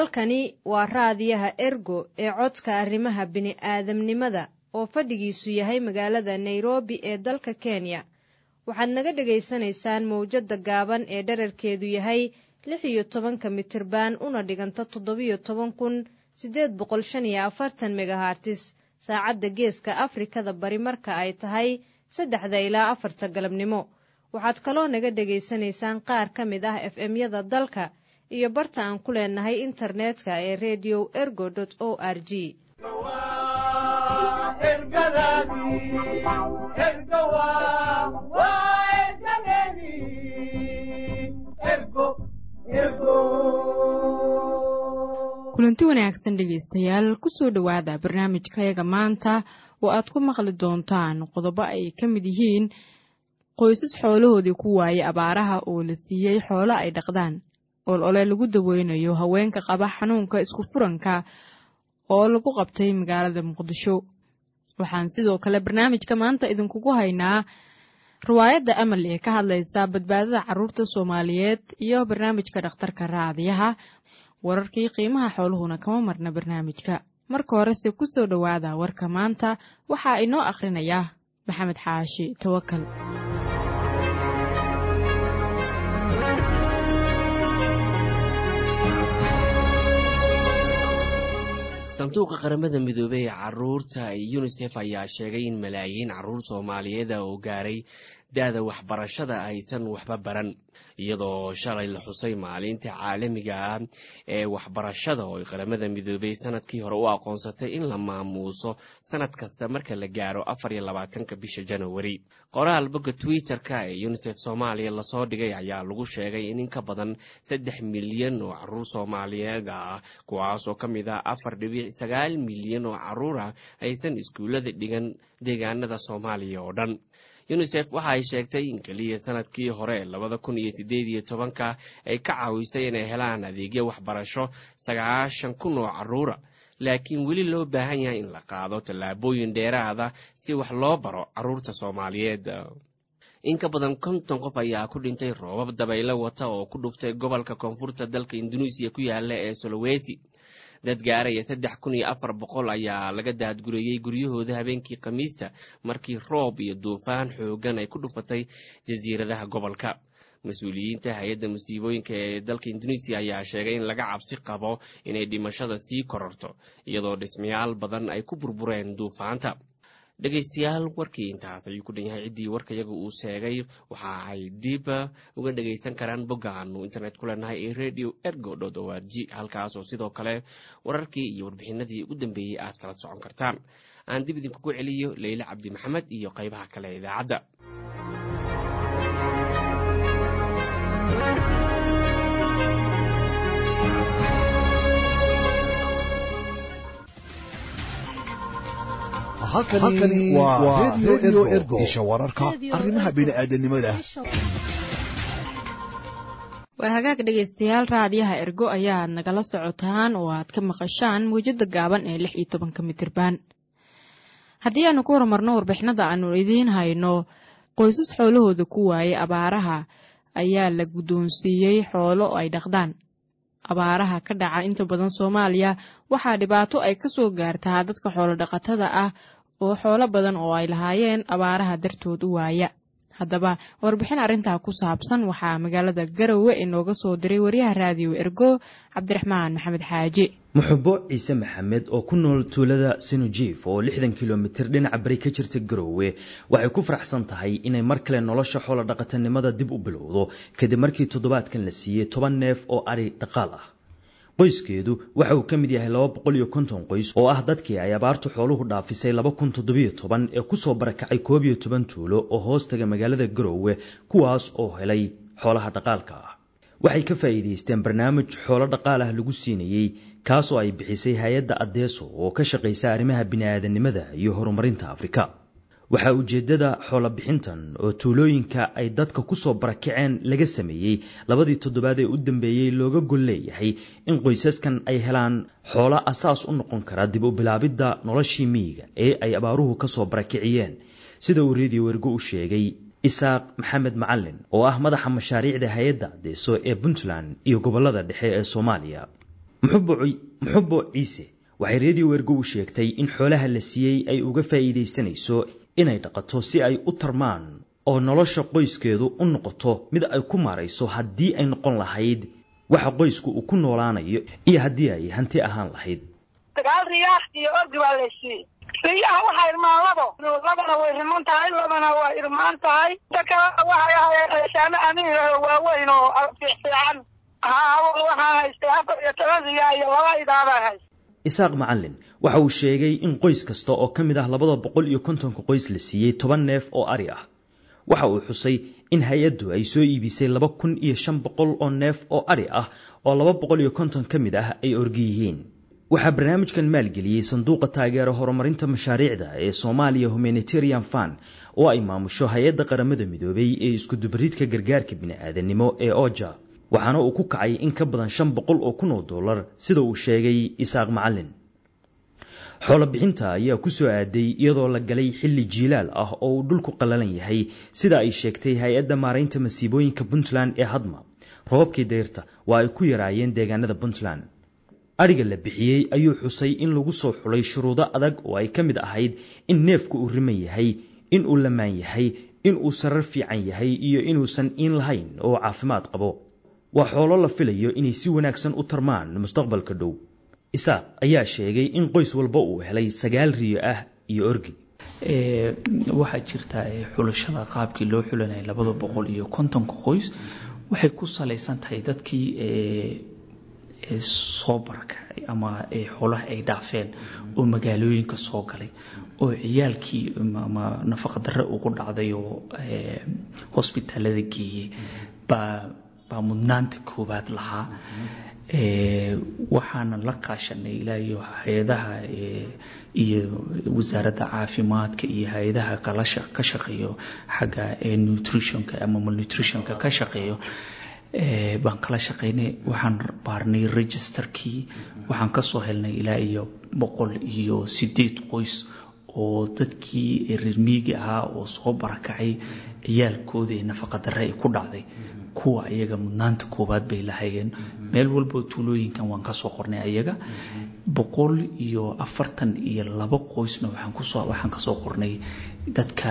halkani waa raadiyaha ergo ee codka arrimaha bini'aadamnimada oo fadhigiisu yahay magaalada nairobi ee dalka kenya waxaad naga dhegaysanaysaan mawjadda gaaban ee dherarkeedu yahay lix iyo tobanka mitirban una dhiganta toddobiyo toban kun siddeed boqol shan iyo afartan megahartis saacadda geeska afrikada bari marka ay tahay saddexda ilaa afarta galabnimo waxaad kaloo naga dhegaysanaysaan qaar ka mid ah f m-yada dalka iyo barta aan ku leenahay internetka ee redio ergo o r g kulanti wanaagsan dhegaystayaal kusoo dhowaada barnaamijkayaga maanta oo aad ku maqli doontaan qodobo ay ka mid yihiin qoysas xoolahoodii ku waayay abaaraha oo la siiyey xoolo ay dhaqdaan ol ole lagu daweynayo haweenka qaba xanuunka isku furanka oo lagu qabtay magaalada muqdisho waxaan sidoo kale barnaamijka maanta idinkugu haynaa riwaayadda amal ee ka hadlaysa badbaadada caruurta soomaaliyeed iyo barnaamijka dhakhtarka raadiyaha wararkii qiimaha xooluhuna kama marna barnaamijka marka horese ku soo dhowaada warka maanta waxaa inoo akhrinaya maxamed xaashi tawakal sanduuqa qaramada midoobey ee caruurta yunisef ayaa sheegay in malaayiin caruur soomaaliyeed oo gaaray da-da waxbarashada aysan waxba baran iyadoo shalay la xusay maalinta caalamiga ah ee waxbarashada oo qaramada midoobey sanadkii hore u aqoonsatay in la maamuuso sanad kasta marka la gaaro afar iyo labaatanka bisha janawari qoraal bogga twitter-ka ee yunisef soomaaliya lasoo dhigay ayaa lagu sheegay in in ka badan saddex milyan oo caruur soomaaliyeed ah kuwaas oo ka mid ah afar dhibic sagaal milyan oo caruur ah aysan iskuullada dhigan deegaanada soomaaliya oo dhan yunisef waxa ay sheegtay in keliya sanadkii hore labada kun iyo siddeed iyo tobanka ay ka caawisay inay helaan adeegyo waxbarasho sagaashan kun oo caruura laakiin weli loo baahan yahay in la qaado tallaabooyin dheeraada si wax loo baro caruurta soomaaliyeed in ka badan konton qof ayaa ku dhintay roobab dabaylo wata oo ku dhuftay gobolka koonfurta dalka induneisiya ku yaala ee solowesi dad gaaraya saddex kun iyo afar boqol ayaa laga daadgureeyey guryahooda habeenkii khamiista markii roob iyo duufaan xoogan ay ku dhufatay jasiiradaha gobolka mas-uuliyiinta hay-adda musiibooyinka ee dalka induneisiya ayaa sheegay in laga cabsi qabo inay dhimashada sii kororto iyadoo dhismayaal badan ay ku burbureen duufaanta dhegaystayaal warkii intaas ayuu ku dhan yahay ciddii warkayaga uu sheegay waxa ay dib uga dhagaysan karaan boggaanu internet ku leenahay ee radio ergo dot o r g halkaas oo sidoo kale wararkii iyo warbixinadii ugu dambeeyey aad kala socon kartaan aan dib idinkugu celiyo leyle cabdi maxamed iyo qaybaha kale ee idaacadda halkani waa redio ergo isha wararka arrimaha bini'aadanimada waa hagaag dhegaystayaal raadiyaha ergo ayaad nagala socotaan oo aad ka maqashaan mawjada gaaban ee lix iyo tobanka mitirban haddii aanu ku horumarno warbixinada aanu idiin hayno qoysas xoolahooda ku waayay abaaraha ayaa la guddoonsiiyey xoolo ay dhaqdaan abaaraha ka dhaca inta badan soomaaliya waxaa dhibaato ay ka soo gaartaa dadka xoolo dhaqatada ah oo xoolo badan oo ay lahaayeen abaaraha dartood u waaya haddaba warbixin arrintaa ku saabsan waxaa magaalada garowe inooga soo diray wariyaha raadiyo ergo cabdiraxmaan maxamed xaaji muxubo ciise maxamed oo ku nool tuulada sinujiif oo lixdan kilomitir dhinaca bari ka jirta garowe waxay ku faraxsan tahay inay mar kale nolosha xoolo dhaqatanimada dib u bilowdo kadib markii toddobaadkan la siiyey toban neef oo ari dhaqaal ah qoyskeedu waxa uu ka mid yahay laba boqol iyo konton qoys oo ah dadkii ay abaartu xooluhu dhaafisay laba kun toddobiyo toban ee kusoo barakacay koob iyo toban tuulo oo hoos taga magaalada garowe kuwaas oo helay xoolaha dhaqaalka ah waxay ka faa'iidaysteen barnaamij xoolo dhaqaal ah lagu siinayey kaasoo ay bixisay hay-adda adeeso oo ka shaqaysa arrimaha bini'aadanimada iyo horumarinta afrika waxaa ujeeddada xoolobixintan oo tuulooyinka ay dadka kusoo barakaceen laga sameeyey labadii toddobaad ee u dambeeyey looga gol leeyahay in qoysaskan ay helaan xoolo asaas u noqon kara dib u bilaabidda noloshii miyiga ee ay abaaruhu kasoo barakiciyeen sida uu reediyo wergo u sheegay isaaq maxamed macalin oo ah madaxa mashaariicda hay-adda adeeso ee puntland iyo gobolada dhexe ee soomaaliya muxubo ciise waxay reediyo wergo u sheegtay in xoolaha la siiyey ay uga faa'iidaysanayso inay dhaqato si ay u tarmaan oo nolosha qoyskeedu u noqoto mid ay ku maarayso haddii ay noqon lahayd waxa qoysku uu ku noolaanayo iyo haddii ay hanti ahaan lahayd sagaal riyaax iyo orgi baa la siiyey riyaha waxaa irmaan labo labana way riman tahay labana waa irmaan tahay inta kalena waxay ahaayeen reeshaano amiin oo waaweyn oo fiicfiican haa waxaan haystay afar iyo toban riyaa iyo laba idaabaan haystay isaaq macallin waxa uu sheegay in qoys kasta oo ka mid ah labada boqol iyo kontonka qoys la siiyey toban neef oo ari ah waxa uu xusay in hay-addu ay soo iibisay laba kun iyo shan boqol oo neef oo ari ah oo laba boqol iyo konton ka mid ah ay orgi yihiin waxaa barnaamijkan maalgeliyey sanduuqa taageero horumarinta mashaariicda ee soomaaliya humanitarian fund oo ay maamusho hay-adda qaramada midoobay ee iskudubaridka gargaarka bini'aadanimo ee oja waxaana uu ku kacay in ka badan shan boqol oo kun oo dollar sida uu sheegay isaaq macallin xoolo bixinta ayaa ku soo aaday iyadoo la galay xilli jiilaal ah oo uu dhulku qallalan yahay sida ay sheegtay hay-adda maaraynta masiibooyinka puntland ee hadma roobabkii dayrta waa ay ku yaraayeen deegaanada puntland adhiga la bixiyey ayuu xusay in lagu soo xulay shuruudo adag oo ay ka mid ahayd in neefku uu riman yahay in uu lamaan yahay in uu sarar fiican yahay iyo inuusan iin lahayn oo caafimaad qabo waa xoolo la filayo inay si wanaagsan u tarmaan mustaqbalka dhow isaaq ayaa sheegay in qoys walba uu helay sagaal riyo ah iyo orgi waxaa jirta xulashada qaabkii loo xulanayay labada boqol iyo kontonka qoys waxay ku salaysan tahay dadkii soo barakacay ama xoolaha ay dhaafeen oo magaalooyinka soo galay oo ciyaalkii ama nafaqadarre ugu dhacday oo hosbitaalada geeyey baa baa mudnaanta koowaad lahaa waxaana la kaashanay ilaa iyo hay-adaha iyo wasaaradda caafimaadka iyo hay-adaha ka shaqeeyo xagga nutritionka ama malnutritionka ka shaqeeyo baan kala shaqaynay waxaan baarnay registerkii waxaan kasoo helnay ilaa iyo boqol iyo sideed qoys oo dadkii reer miigi ahaa oo soo barakacay ciyaalkooda ee nafaqadarre ay ku dhacday kuwa ayaga mudnaanta koowaad bay lahayeen meel walboo tuulooyinkan waan kasoo qornay ayaga boqol iyo afartan iyo labo qoysna waxaan kasoo qornay dadka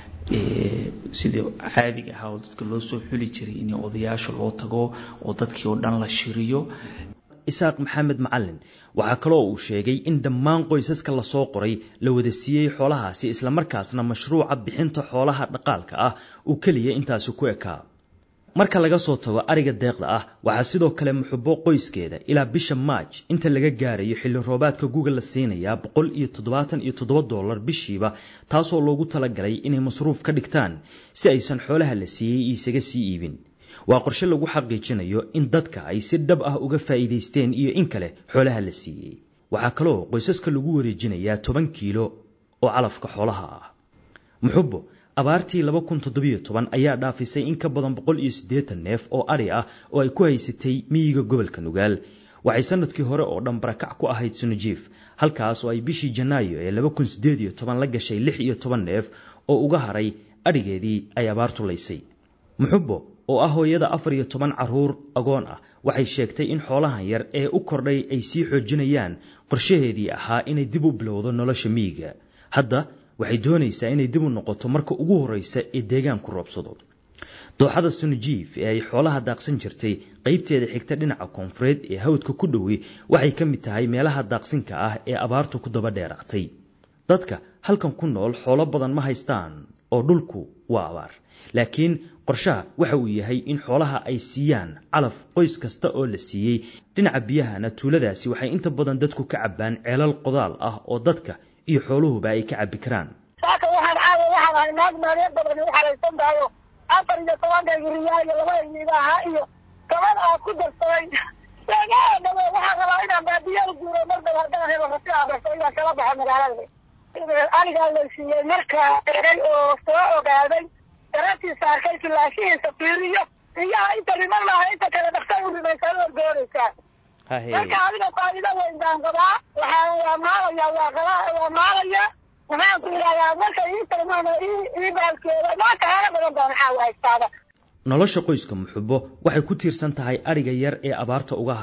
sidii caadiga ahaa oo dadka loo soo xuli jiray in odayaasha loo tago oo dadkii oo dhan la shiriyo isaaq maxamed macalin waxaa kaloo uu sheegay in dhammaan qoysaska lasoo qoray la wada siiyey xoolahaasi islamarkaasna mashruuca bixinta xoolaha dhaqaalka ah uu keliya intaasi ku ekaa marka laga soo tago ariga deeqda ah waxaa sidoo kale muxubo qoyskeeda ilaa bisha maaj inta laga gaarayo xilli roobaadka guga la siinayaa boqol iyo toddobaatan iyo toddoba dollar bishiiba taasoo loogu talagalay inay masruuf ka dhigtaan si aysan xoolaha la siiyey isaga sii iibin waa qorshe lagu xaqiijinayo in dadka ay si dhab ah uga faa'iidaysteen iyo in kale xoolaha la siiyey waxaa kaloo qoysaska lagu wareejinayaa toban kiilo oo calafka xoolaha ah muxubo abaartii laba kun toddobiyo toban ayaa dhaafisay in ka badan boqol iyo siddeetan neef oo adhi ah oo ay ku haysatay miyiga gobolka nugaal waxay sanadkii hore oo dhan barakac ku ahayd sunujiif halkaas oo ay bishii janaayo ee laba kun siddeed iyo toban la gashay lix iyo toban neef oo uga haray adhigeedii ay abaartu laysay muxubo oo ah hooyada afar iyo toban carruur agoon ah waxay sheegtay in xoolahan yar ee u kordhay ay sii xoojinayaan qorshaheedii ahaa inay dib u bilowdo nolosha miyiga hadda waxay doonaysaa inay dib u noqoto marka ugu horreysa ee deegaanku roobsado dooxada sunujiif ee ay xoolaha daaqsan jirtay qaybteeda xigta dhinaca koonfureed ee hawdka ku dhowey waxay ka mid tahay meelaha daaqsinka ah ee abaartu ku daba dheeraatay dadka halkan ku nool xoolo badan ma haystaan oo dhulku waa abaar laakiin qorshaha waxa uu yahay in xoolaha ay siiyaan calaf qoys kasta oo la siiyey dhinaca biyahana tuuladaasi waxay inta badan dadku ka cabbaan ceelal qodaal ah oo dadka iyo xooluhuba ay ka cabbi karaan saaka waxaan caawa waxaan ahay naag maaliyad badan u xalaysan tahayo afar iyo tobankayga riyaa iyo laba iiga ahaa iyo toban aa ku darsaday seegaa dhawe waxaan rabaa inaan baadiya u guuro mar dhow haddaan helo rasi abarso inaan kala baxo magaalada anigaa la siiyey markaa eray oo soo ogaaday daratiisa arkay kilaashihiisa fiiriyo riyaha inta riman maaha inta kale dhaqsa u rimaysaa u orgoonaysaa marka adiga faa'iido weyn baan qabaa waxaan waa maalaya waa qaba waa maalaya waxaan ku yidhahdaa marka ii tarmaan ii baalkeeda maanta haala badan baa maxaa haystaada nolosha qoyska muxubo waxay ku tiirsan tahay adhiga yar ee abaarta uga haray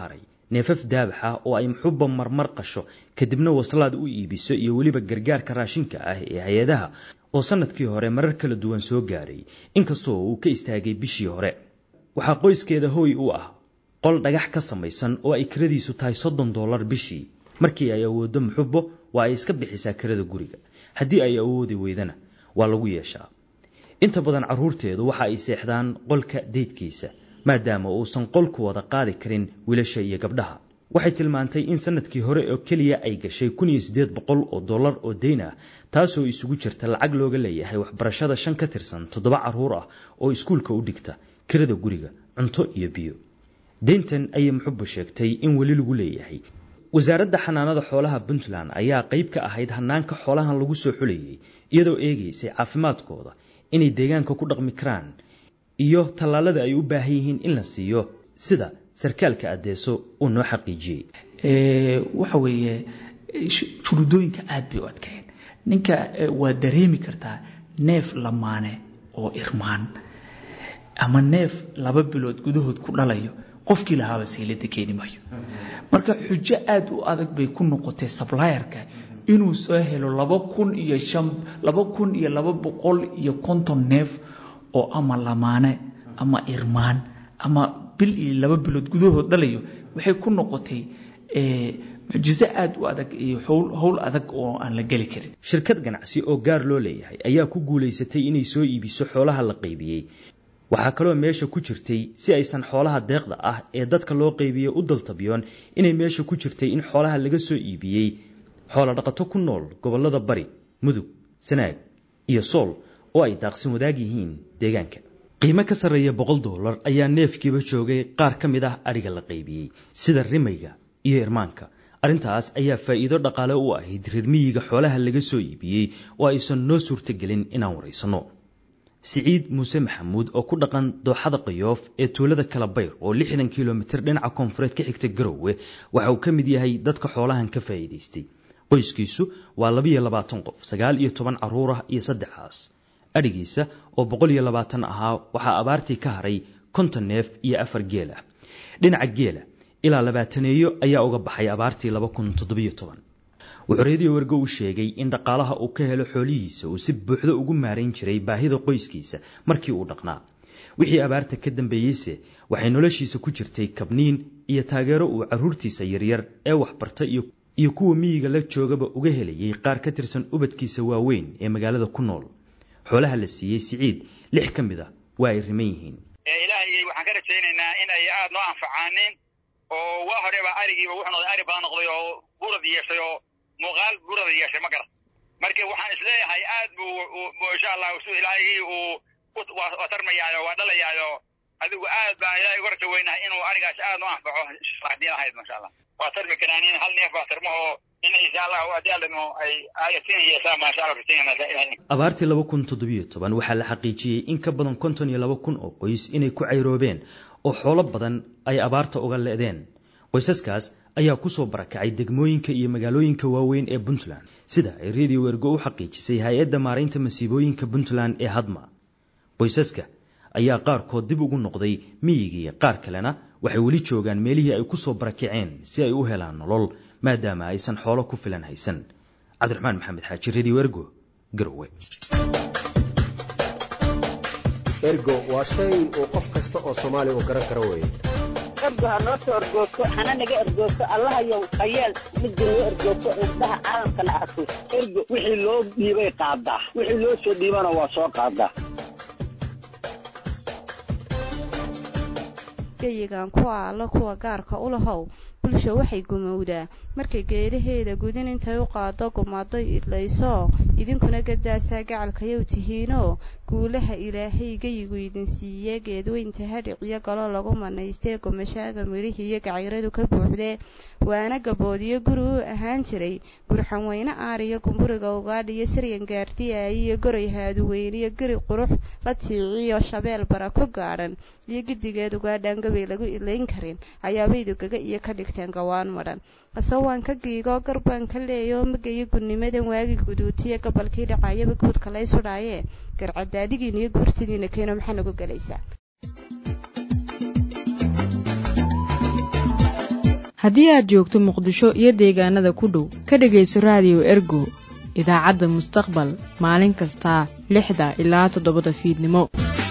neefaf daabax ah oo ay muxubba marmar qasho kadibna waslaad u iibiso iyo weliba gargaarka raashinka ah ee hay-adaha oo sannadkii hore marar kala duwan soo gaaray inkastoo uu ka istaagay bishii hore waxaa qoyskeeda hooy u ah qol dhagax ka samaysan oo ay kiradiisu tahay soddon dollar bishii markii ay awooddo muxubbo waa ay iska bixisaa kirada guriga haddii ay awoodi weydana waa lagu yeeshaa inta badan carruurteedu waxa ay seexdaan qolka deydkiisa maadaama uusan qolku wada qaadi karin wiilasha iyo gabdhaha waxay tilmaantay in sanadkii hore oo keliya ay gashay kun iyo siddeed boqol oo dollar oo deyn ah taasoo isugu jirta lacag looga leeyahay waxbarashada shan ka tirsan toddoba carruur ah oo iskuulka u dhigta kirada guriga cunto iyo biyo deyntan ayay muxubba sheegtay in weli lagu leeyahay wasaaradda xanaanada xoolaha puntland ayaa qayb ka ahayd hanaanka xoolahan lagu soo xulayay iyadoo eegaysay caafimaadkooda inay deegaanka ku dhaqmi karaan iyo tallaalada ay u baahan yihiin in la siiyo sida sarkaalka adeeso uu noo xaqiijiyey waxa weeye shuruudooyinka aad bay u adkeen ninka waa dareemi kartaa neef lamaane oo irmaan ama neef laba bilood gudahood ku dhalayo qofkii lahaaba saylada keeni maayo marka xujo aada u adag bay ku noqotay sablayerka inuu soo helo laba kun iyo shan laba kun iyo laba boqol iyo konton neef oo ama lamaane ama irmaan ama bil iyo laba bilood gudahood dhalayo waxay ku noqotay mucjiso aada u adag iyo howl adag oo aan la geli karin shirkad ganacsi oo gaar loo leeyahay ayaa ku guulaysatay inay soo iibiso xoolaha la qaybiyey waxaa kaloo meesha ku jirtay si aysan xoolaha deeqda ah ee dadka loo qaybiyey u daltabiyoon inay meesha ku jirtay in xoolaha laga soo iibiyey xoola dhaqato ku nool gobollada bari mudug sanaag iyo sool oo ay daaqsin wadaag yihiin deegaanka qiimo ka sarreeya boqol dollar ayaa neefkiiba joogay qaar ka mid ah adhiga la qaybiyey sida rimayga iyo irmaanka arrintaas ayaa faa'iido dhaqaale u ahayd reer miyiga xoolaha laga soo iibiyey oo aysan noo suurtagelin inaan waraysanno siciid muuse maxamuud oo ku dhaqan dooxada qayoof ee tuulada kalabayr oo lixdan kilomitir dhinaca koonfureed ka xigta garowe waxa uu ka mid yahay dadka xoolahan ka faa'iidaystay qoyskiisu waa labiyo labaatan qof sagaal iyo toban carruur ah iyo saddexaas adhigiisa oo boqol iyo labaatan ahaa waxaa abaartii ka haray konton neef iyo afar geel ah dhinaca geela ilaa labaataneeyo ayaa uga baxay abaartii laba kun toddobiyo toban wuxuu reediyo wergo u sheegay in dhaqaalaha uu ka helo xoolihiisa uu si buuxdo ugu maarayn jiray baahida qoyskiisa markii uu dhaqnaa wixii abaarta ka dambeeyeyse waxay noloshiisa ku jirtay kabniin iyo taageero uu carruurtiisa yaryar ee waxbarta iyo kuwa miyiga la joogaba uga helayay qaar ka tirsan ubadkiisa waaweyn ee magaalada ku nool xoolaha la siiyey siciid lix ka mid a waa ay riman yihiin ilaahay waxaan ka rajaynaynaa in ay aada noo anfacaanin oo waa horeba arigiiba wuxuu noqday ari badan noqday oo burad yeeshay oo muuqaal burada yeeshay ma garan marka waxaan isleeyahay aad buu insha allah su ilaahay uu waa tarmayaayo waa dhalayaayo adigu aad baan ilaahay uga raja weynahay inuu arigaas aad noo anfaco hadii lahayd masha allah waa tarmi karaan in hal neef baa tarmahoo in insha allah haddii allano ay ayatin yeesaan masha allah rajaynayna abaartii laba kun toddobiyo toban waxaa la xaqiijiyey in ka badan konton iyo laba kun oo qoys inay ku cayroobeen oo xoolo badan ay abaarta uga le'deen qoysaskaas ayaa ku soo barakacay degmooyinka iyo magaalooyinka waaweyn ee puntland sida ay reediyo wergo u xaqiijisay hay-adda maaraynta masiibooyinka puntland ee hadma qoysaska ayaa qaarkood dib ugu noqday miyigii qaar kalena waxay weli joogaan meelihii ay ku soo barakaceen si ay u helaan nolol maadaama aysan xoolo ku filan haysan cabdiraxmaan maxamed xaaji reediyo ergo garowe ergo waa shay uu qof kasta oo soomaaliya uu garan karo weye ergo ha noo soo ergoogto hana naga ergoogto allahayow hayeel midda noo ergoogto indhaha caalamkana arko ergo wixii loo dhiibay qaadaa wixii loo soo dhiibana waa soo qaadaa gayigan kuwa allo kuwa gaarka u lahow bulsha waxay gumowdaa markay geedaheeda gudin intay u qaado gumaday idlayso idinkuna gadaasaa gacalkayow tihiinoo guulaha ilaahay geyigu idin siiye geedweynta hadhiciyo galo lagu manaystee gumashaaga midhihii iyo gacayradu ka buuxdee waana gaboodiyo guri u ahaan jiray gurxanweyne aariyo gumburiga ugaadhiyo saryan gaardiyaay iyo goray haaduweyniyo geri qurux la tiiciyo shabeel bara ku gaadhan iyo gidigeed ugaadhaan gabay lagu idlayn karin ayaabaydu gaga iyo ka dhigteen gawaan madhan qasawaan ka giigoo garbaan ka leeyoo magayo gudnimadan waagi guduutiya gobolkii dhacayaba guudka lay sudhaayee garcadaadigiina iyo guurtidiina keeno maxaa nagu gelaysaa haddii aad joogto muqdisho iyo deegaanada ku dhow ka dhegayso raadiyo ergo idaacadda mustaqbal maalin kasta lixda ilaa toddobada fiidnimo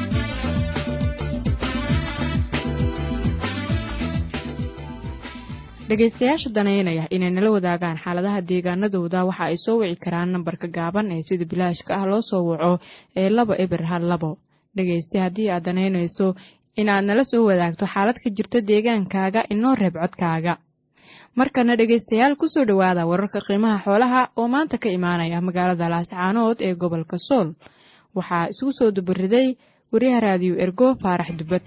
dhegaystayaasha daneynaya inay nala wadaagaan xaaladaha deegaanadooda waxa ay soo wici karaan nambarka gaaban ee sida bilaashka ah loo soo waco ee laba eber hal labo dhegayste haddii aad danaynayso inaad nala soo wadaagto xaalad ka jirta deegaankaaga inoo reeb codkaaga markana dhegaystayaal kusoo dhowaada wararka qiimaha xoolaha oo maanta ka imaanaya magaalada laascaanood ee gobolka sool waxaa isugu soo dubariday wariyaha raadiyo ergo faarax dubad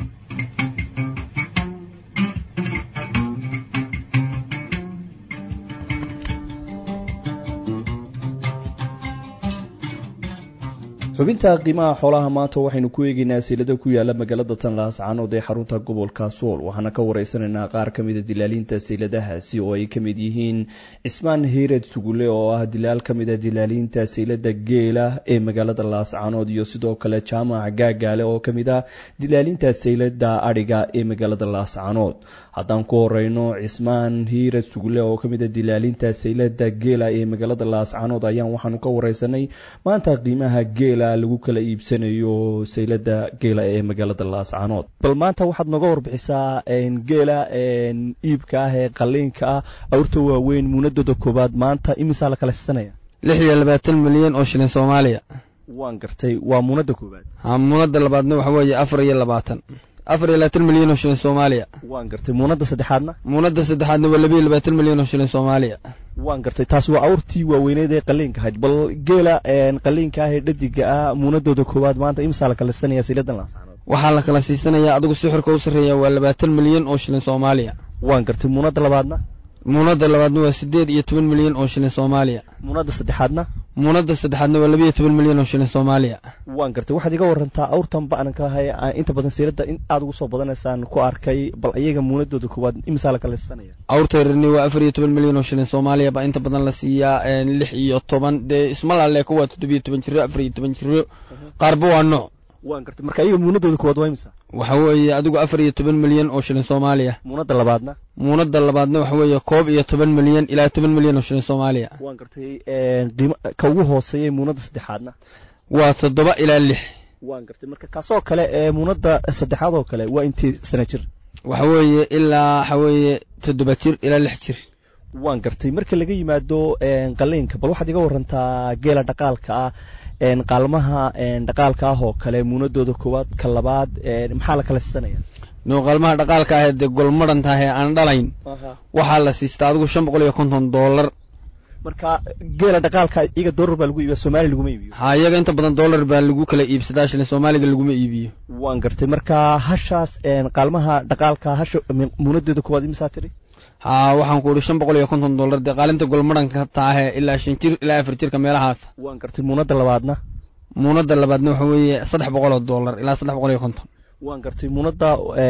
xubinta qiimaha xoolaha maanta waxaynu ku eegeynaa silada ku yaala magaalada tan laascaanood ee xarunta gobolka sool waxaana ka wareysanaynaa qaar ka mida dilaaliinta siladahaasi oo ay kamid yihiin cismaan hiired sugule oo ah dilaal ka mida dilaaliinta silada geela ee magaalada laascaanood iyo sidoo kale jaamac gaagaale oo kamid ah dilaaliinta silada adhiga ee magaalada laascaanood haddaan ku horeyno cismaan hiired sugule oo kamida dilaalinta saylada geela ee magaalada laascaanood ayaan waxaanu ka wareysanay maanta qiimaha geela lagu kala iibsanayo saylada geela ee magaalada laascaanood bal maanta waxaad nooga warbixisaa geela iibka ah ee qaliinka ah awrta waaweyn muunadooda koobaad maanta imisaa la kala siisanaya lix iyo labaatan milyan oo shilin soomaaliya waan gartay waa muunada koobaad ha muunada labaadna waxa weeye afar iyo labaatan afar iyo labaatan milyan oo shilin soomaaliya waan gartay muunada saddexaadna muunada saddexaadna waa laba iyo labaatan milyan oo shilin soomaaliya waan gartay taasi waa awrtii waaweyneed ee qaliinka ahayd bal geela qaliinka ah ee dhadiga ah muunadooda koowaad maanta imisaa la kala siisanaya siladan laascaanood waxaa la kala siisanayaa adigu sixirka u sarreeya waa labaatan milyan oo shilin soomaaliya waan gartay muunada labaadna muunada labaadna waa siddeed iyo toban milyan oo shilin soomaaliya muunada saddexaadna muunada saddexaadna waa laba iyo toban milyan oo shilin soomaaliya waan gartay waxaad iga warantaa awrtan ba'nan ka ahay inta badan siirada in aad ugu soo badanaysaan ku arkay bal iyaga muunadooda koowaad imisaa la kala siisanaya awrta yarni waa afar iyo toban milyan oo shilin soomaaliya baa inta badan la siiyaa lix iyo toban dee isma laleeko waa toddobiyo toban jiro afar iyo toban jiro qaarba waa nooc waan gartay marka iyaga muunadooda koowaad waa imisa waxa weeye adigu afar iyo toban milyan oo shilin soomaaliya muunada labaadna muunada labaadna waxa weeye koob iyo toban milyan ilaa toban milyan oo shilin soomaaliya waan gartay qiimo ka ugu hooseeya muunada saddexaadna waa toddoba ilaa lix waan gartay marka kaasoo kale ee muunada saddexaad oo kale waa intii sana jir waxa weeye ilaa waxa weeye toddoba jir ilaa lix jir waan gartay marka laga yimaado qaliinka bal waxaad iga warantaa geela dhaqaalka ah qaalmaha dhaqaalka ah oo kale muunadooda koowaad ka labaad maxaa la kala siisanaya no qaalmaha dhaqaalka ah dee golmadhan tahay aan dhalayn waxaa la siistaa adigu shan boqol iyo konton doolar marka geela dhaqaalka iyaga doolar baa lagu iibiya soomaaliya laguma iibiyo ha iyaga inta badan doolar baa lagu kala iibsadaa shilin soomaaliga laguma iibiyo waan gartay marka hashaas qaalmaha dhaqaalka hasha muunadooda koowaad imisaa tiri ha waxaan ku idhi shan boqol iyo konton dollar dee qaalinta golmadhanka taahe ilaa shan jir ilaa afar jirka meelahaas waan gartay muunada labaadna muunada labaadna waxa weeye saddex boqol oo dollar ilaa saddex boqol iyo konton waan gartay muunada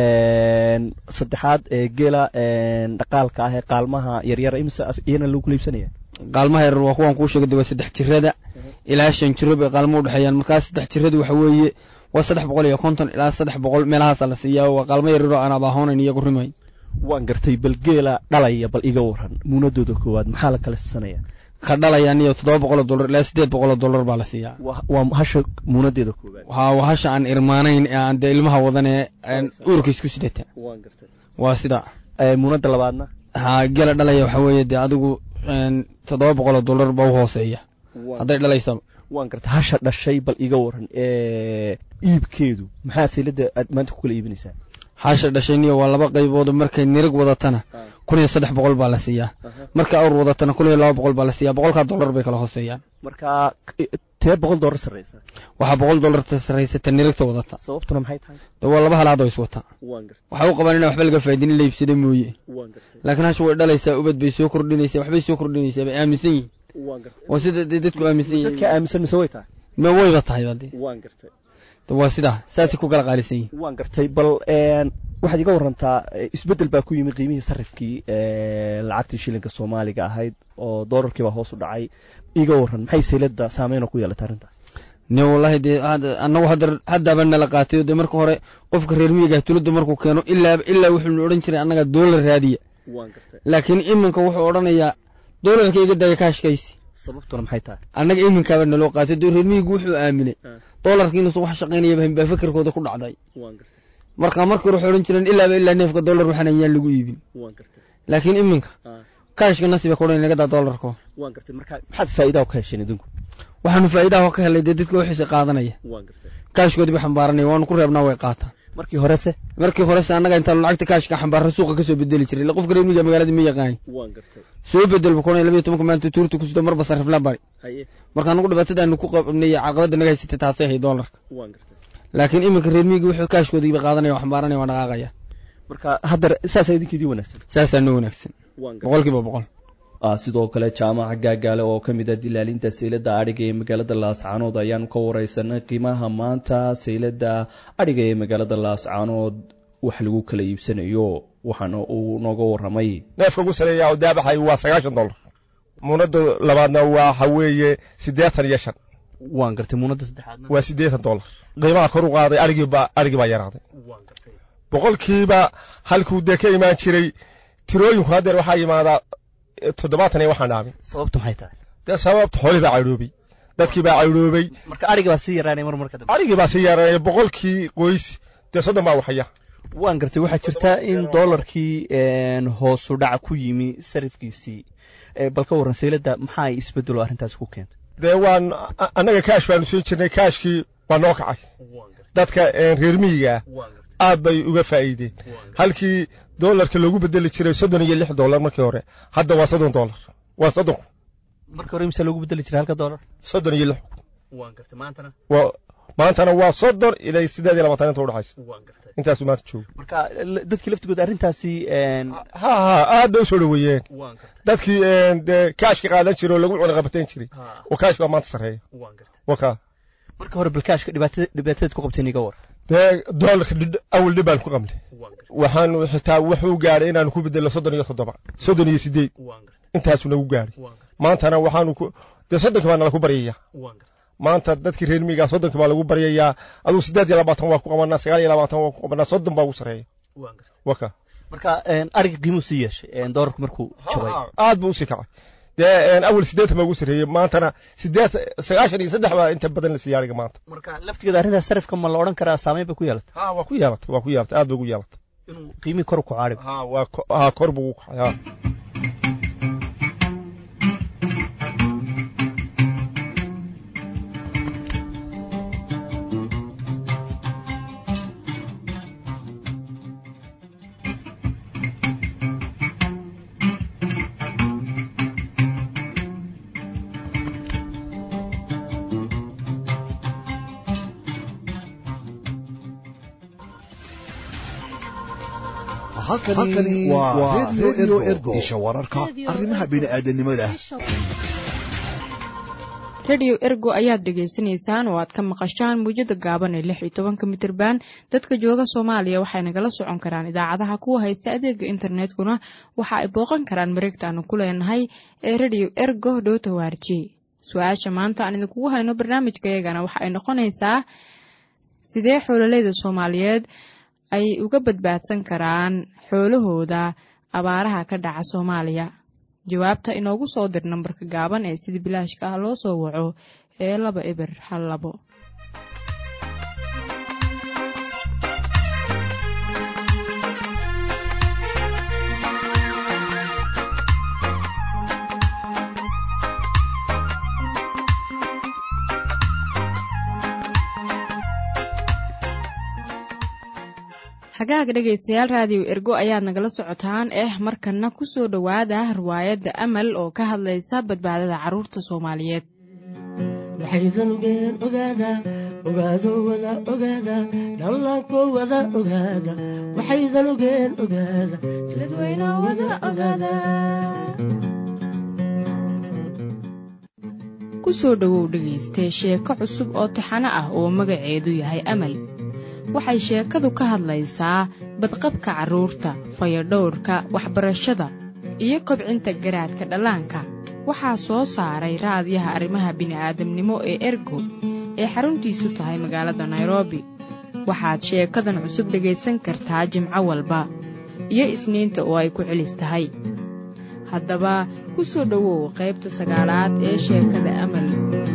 saddexaad ee geela dhaqaalka ah ee qaalmaha yaryar imise iyana lagu kala iibsanaya qaalmaha yaryar waa kuwan kuu sheegay waa saddex jirada ilaa shan jiro bay qaalmo u dhexeeyaan markaa saddex jiradu waxa weeye waa saddex boqol iyo konton ilaa saddex boqol meelahaasa la siiyaa waa qaalmo yaryaroo aan abaahoonayn iyagu rimayn waan gartay bal geela dhalaya bal iga waran muunadooda koowaad maxaa la kala siisanaya ka dhalayaan iyo toddoba boqoloo dollar ilaa siddeed boqoloo dollar baa la siiyaa waa hasha muunadeeda koowaad waa waa hasha aan irmaanayn ee aan dee ilmaha wadan ee uurka isku sidata waan gartay waa sida muunada labaadna ha geela dhalaya waxa weeye dee adigu toddoba boqoloo dollar baa u hooseeya hadday dhalaysaba waan gartay hasha dhashay bal iga waran iibkeedu maxaa saylada aad maanta ku kala iibinaysaa hasha dhashayniyo waa laba qaybood markay nirig wadatana kun iyo saddex boqol baa la siiyaa markay awr wadatana kun iyo laba boqol baa la siiyaa boqolkaa dollar bay kala hooseeyaan marka tee boqol dollar sarreysa waxaa boqol dollar sarreysata nirigta wadata sababtuna maxay tahay de waa laba halaad oo iswata waxay u qabaan inaan waxba laga faa'idin in la iibsada mooye laakiin hasha way dhalaysaa ubad bay soo kordhinaysaa waxbay soo kordhinaysaa bay aaminsan yihin waa sida dee dadku aaminsan yihin dadka aaminsan mise way tahay ma wayba tahay bade waan gartay waa sidaa saasay ku kala qaalisan yihin waan gartay bal waxaad iga warantaa isbeddel baa ku yimid qiimihii sarifkii lacagtii shilinka soomaaliga ahayd oo doolarkii baa hoos u dhacay iga waran maxay saylada saameyn oo ku yeelatay arrintaas ne wallahi dee annagu hadda haddaaba nala qaatayo dee marka hore qofka reer miyiga tulada markuu keeno ilaa ilaa wuxuu odhan jiray annaga doolar raadiya laakiin iminka wuxuu odhanayaa doolarka iga daya kaashkaysi sababtuna maxay tahay annaga iminkaaba naloo qaatay dee reer miyigu wuxuu aaminay doolarka inuusan wax shaqaynayaba baa fikirkooda ku dhacday marka marka hore waxay odhan jireen ilaaba ilaa neefka doolar waxaan ayaan lagu iibin laakiin iminka kaashka nasiba ka odhan naga daa doolarka maxaad faa'iidaha ka hesheen idinku waxaanu faa'iidaha ka helay dee dadka wixiisa qaadanaya kaashkoodii ba xambaaranaya waanu ku reebnaa way qaataan markii horese markii horese annaga intaanu lacagta kaashka xambaarra suuqa kasoo bedeli jiray ila qofka reer miyiga magaalada ma yaqaan soo bedel bukona labiyo tobanka maanta tuurta ku sido marba sarifla bari marka anagu dhibaatadaanu ku qabnay caqabada naga haysatay taasay ahay doolarka laakiin iminka reer miyiga wuxuu kaashkoodiiba qaadanaya xambaaranaya waa dhaqaaqaya marka haddar saasaa idinkeedii wanaagsan saasaa noo wanaagsan boqolkiiba boqol sidoo kale jaamaca gaagaale oo ka mid a dilaalinta saylada adhiga ee magaalada laascaanood ayaanu ka wareysanay qiimaha maanta saylada adhiga ee magaalada laascaanood wax lagu kala iibsanayo waxaana uu nooga waramay neefka ugu sareeya oo daabaxay waa sagaashan dollar muunada labaadna waxa weeye siddeetan iyo shan waan gartay muunada saddexaadna waa siddeetan dollar qiimaha kor u qaaday arigiibaa arigii baa yaraaday boqolkiiba halkuu dee ka imaan jiray tirooyinku haddeer waxaa yimaadaa toddobaatan iyo waxaan dhaamin sababtu maxay tahay dee sababta xoolii baa caydhoobay dadkii baa caydhoobay marka arigii baa sii yaraanay mar marka dambe arigii baa sii yaraanaya boqolkii qoys dee soddon baa waxaya waan gartay waxaa jirta in doolarkii hoosu dhaca ku yimi sarifkiisii bal ka warran saylada maxaa ay isbedelo arrintaasi ku keentay dee waan annaga kaash baanu siin jirnay kaashkii waa noo kacay dadka reer miyiga aad bay uga faa'iideen halkii doolarka loogu bedeli jiray soddon iyo lix dollar markii hore hadda waa soddon dollar waa soddon kun markii hore imse loogu bedeli jiray halka dollar soddon iyo lix kun waan gartay maantana waa maantana waa soddon ilaa siddeed iyo labaatan inta udhexaysa intaasuu maanta joogo marka dadkii laftigooda arrintaasi ha ha aad bay u soo dhoweeyeen dadkii dee kaashka qaadan jiray oo lagu cunaqabateen jiray oo kaashka waa maanta sarreeya waka marka hore bal kaashka dhibaatadeed ku qabteen iga war dee doolarka awal dhib baan ku qabnay waxaanu xitaa wuxuu gaadhay inaanu ku bedelno soddon iyo toddoba soddon iyo siddeed intaasuu nagu gaadhay maantana waxaanu dee soddonki baa nala ku baryayaa maanta dadkii reer miyigaa soddonki baa lagu baryayaa aduu siddeed iyo labaatan waa ku qabanaa sagaal iyo labaatan waa ku qabanaa soddon baa ugu sarreeya waka marka ariga qiimuu sii yeeshay doolarku markuu jabay aad buu usii kacay dee awal siddeetan baa ugu sarreeyey maantana siddeed sagaashan iyo saddex baa inta badan la siiya ariga maanta marka laftigeeda arrintaas sarifka ma la odhan karaa saameyn bay ku yeelatay ha waa ku yeelatay waa ku yeelatay aad bay ugu yeelatay inuu qiimii kor u kaco ariga ha waa ha kor buu ugu kacay ha halkani waa redio ergo isha wararka arrimaha bini'aadanimada rediyo ergo ayaad dhegaysanaysaan oo aad ka maqashaan muujada gaaban ee lix iyo tobanka mitirban dadka jooga soomaaliya waxay nagala socon karaan idaacadaha kuwa haysta adeega internetkuna waxa ay booqan karaan mareegta aanu ku leenahay ee rediyo ergo dhowta waarji su-aasha maanta aan idinkugu hayno barnaamijkayagana waxa ay noqonaysaa sidee xoololeyda soomaaliyeed ay uga badbaadsan karaan xoolahooda abaaraha ka dhaca soomaaliya jawaabta inoogu soo dir nambarka gaaban ee sida bilaashka ah loo soo waco ee laba eber hal labo hagaaga dhegaystayaal raadiyo ergo ayaad nagala socotaan eh markanna ku soo dhowaada riwaayadda amal oo ka hadlaysa badbaadada carruurta soomaaliyeed waxaydan ogeen ogaada ogaado wada ogaada dhallaanko wada ogaada waxaydan ogeen ogaada dadweyne wada ogaada ku soo dhowow dhegaystee sheeko cusub oo taxano ah oo magaceedu yahay amal waxay sheekadu ka hadlaysaa badqabka carruurta fayadhowrka waxbarashada iyo kobcinta garaadka dhallaanka waxaa soo saaray raadiyaha arrimaha bini'aadamnimo ee ergo ee xaruntiisu tahay magaalada nairobi waxaad sheekadan cusub dhegaysan kartaa jimco walba iyo isniinta oo ay ku celis tahay haddaba ku soo dhowow qaybta sagaalaad ee sheekada amal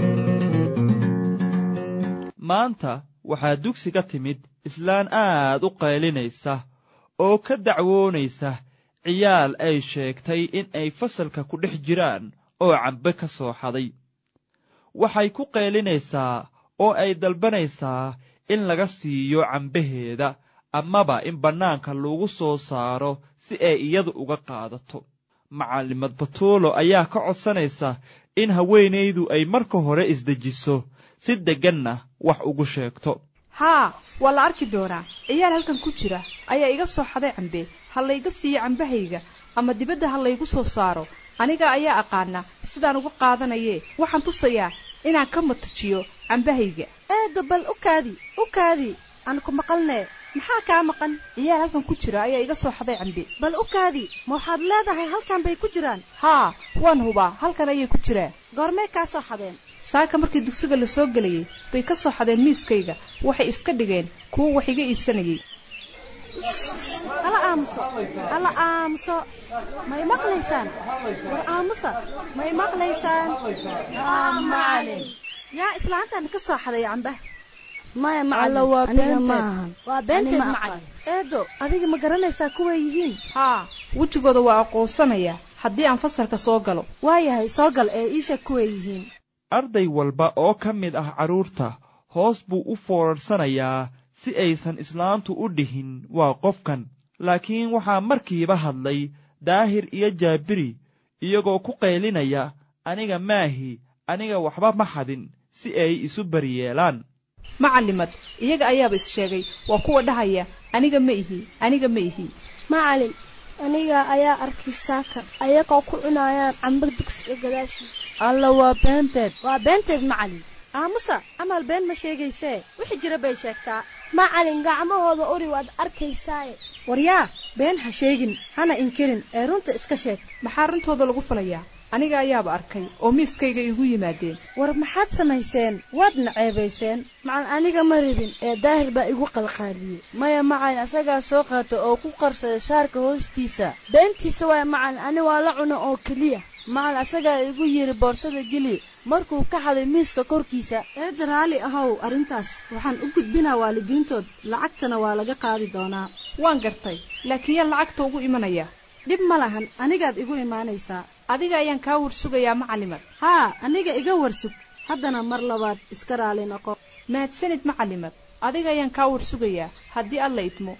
maanta waxaa dugsiga timid islaan aad u qaylinaysa oo ka dacwoonaysa ciyaal ay sheegtay in ay fasalka ku dhex jiraan oo cambe ka soo xaday waxay ku qaylinaysaa oo ay dalbanaysaa in laga siiyo cambaheeda amaba in bannaanka lagu soo saaro si ay iyadu uga qaadato macallimad batuulo ayaa ka codsanaysa in haweenaydu ay marka hore isdejiso si degganna wax ugu sheegto haa waa la arki doonaa ciyaal halkan ku jira ayaa iga soo xaday cambe ha layga siiyo cambahayga ama dibadda ha laygu soo saaro aniga ayaa aqaana sidaan uga qaadanayee waxaan tusayaa inaan ka matajiyo cambahayga eedda bal u kaadi u kaadi aan ku maqalnee maxaa kaa maqan ciyaal halkan ku jira ayaa iga soo xaday cambe bal u kaadi ma waxaad leedahay halkan bay ku jiraan haa waan hubaa halkan ayay ku jiraan goormee kaa soo xadeen saaka markii dugsiga la soo gelayay bay ka soo xadeen miiskayga waxay iska dhigeen kuwo wax iga iibsanayay hala aamuso hala aamuso may maqlaysaan war aamusa may maqlaysaan macalin yaa islaantan ka soo xaday camba maya Alla waa beenteed. waa beenteed Ani ma macalin eedo adiga ma garanaysaa kuway yihiin haa wejigooda waa aqoonsanayaa haddii aan fasalka soo galo waayahay soo gal ee iisha kuway yihiin arday walba oo ka mid ah carruurta hoos buu u foorarsanayaa si aysan islaantu u dhihin waa qofkan laakiin waxaa markiiba hadlay daahir iyo jaabiri iyagoo ku qaylinaya aniga maahi aniga waxba ma xadin si ay isu baryeelaan macalimad iyaga ayaaba is sheegay waa kuwa dhahaya aniga ma ihi aniga ma ihi macalin aniga ayaa arkay saaka ayagoo ku cunayaan camba dugsiga gadaashiisa alla waa beenteed waa beenteed macalin aamusa amal been ma sheegaysee wixii jira bay sheegtaa macalin gacmahooda uri waad arkaysaaye waryaa been ha sheegin hana inkirin ee runta iska sheeg maxaa runtooda lagu falayaa aniga ayaaba arkay oo miiskayga igu yimaadeen war maxaad samayseen waadna ceebayseen macalin aniga ma rabin ee daahir baa igu qalqaaliyey maya macalin asagaa soo qaata oo ku qarsada shaarka hoostiisa beentiisa waaya macalin ani waa la cuno oo keliya macalin asagaa igu yidhi boorsada geli markuu ka xaday miiska korkiisa eedda raalli ahow arrintaas waxaan u gudbinaa waalidiintood lacagtana waa laga qaadi doonaa waan gartay laakiin yaa lacagta ugu imanaya dhib ma lahan anigaad igu imaanaysaa adiga ayaan kaa warsugayaa macalimad haa aniga iga warsug haddana mar labaad iska raali noqo mahadsanid macalimad adiga ayaan kaa warsugayaa haddii alla idmo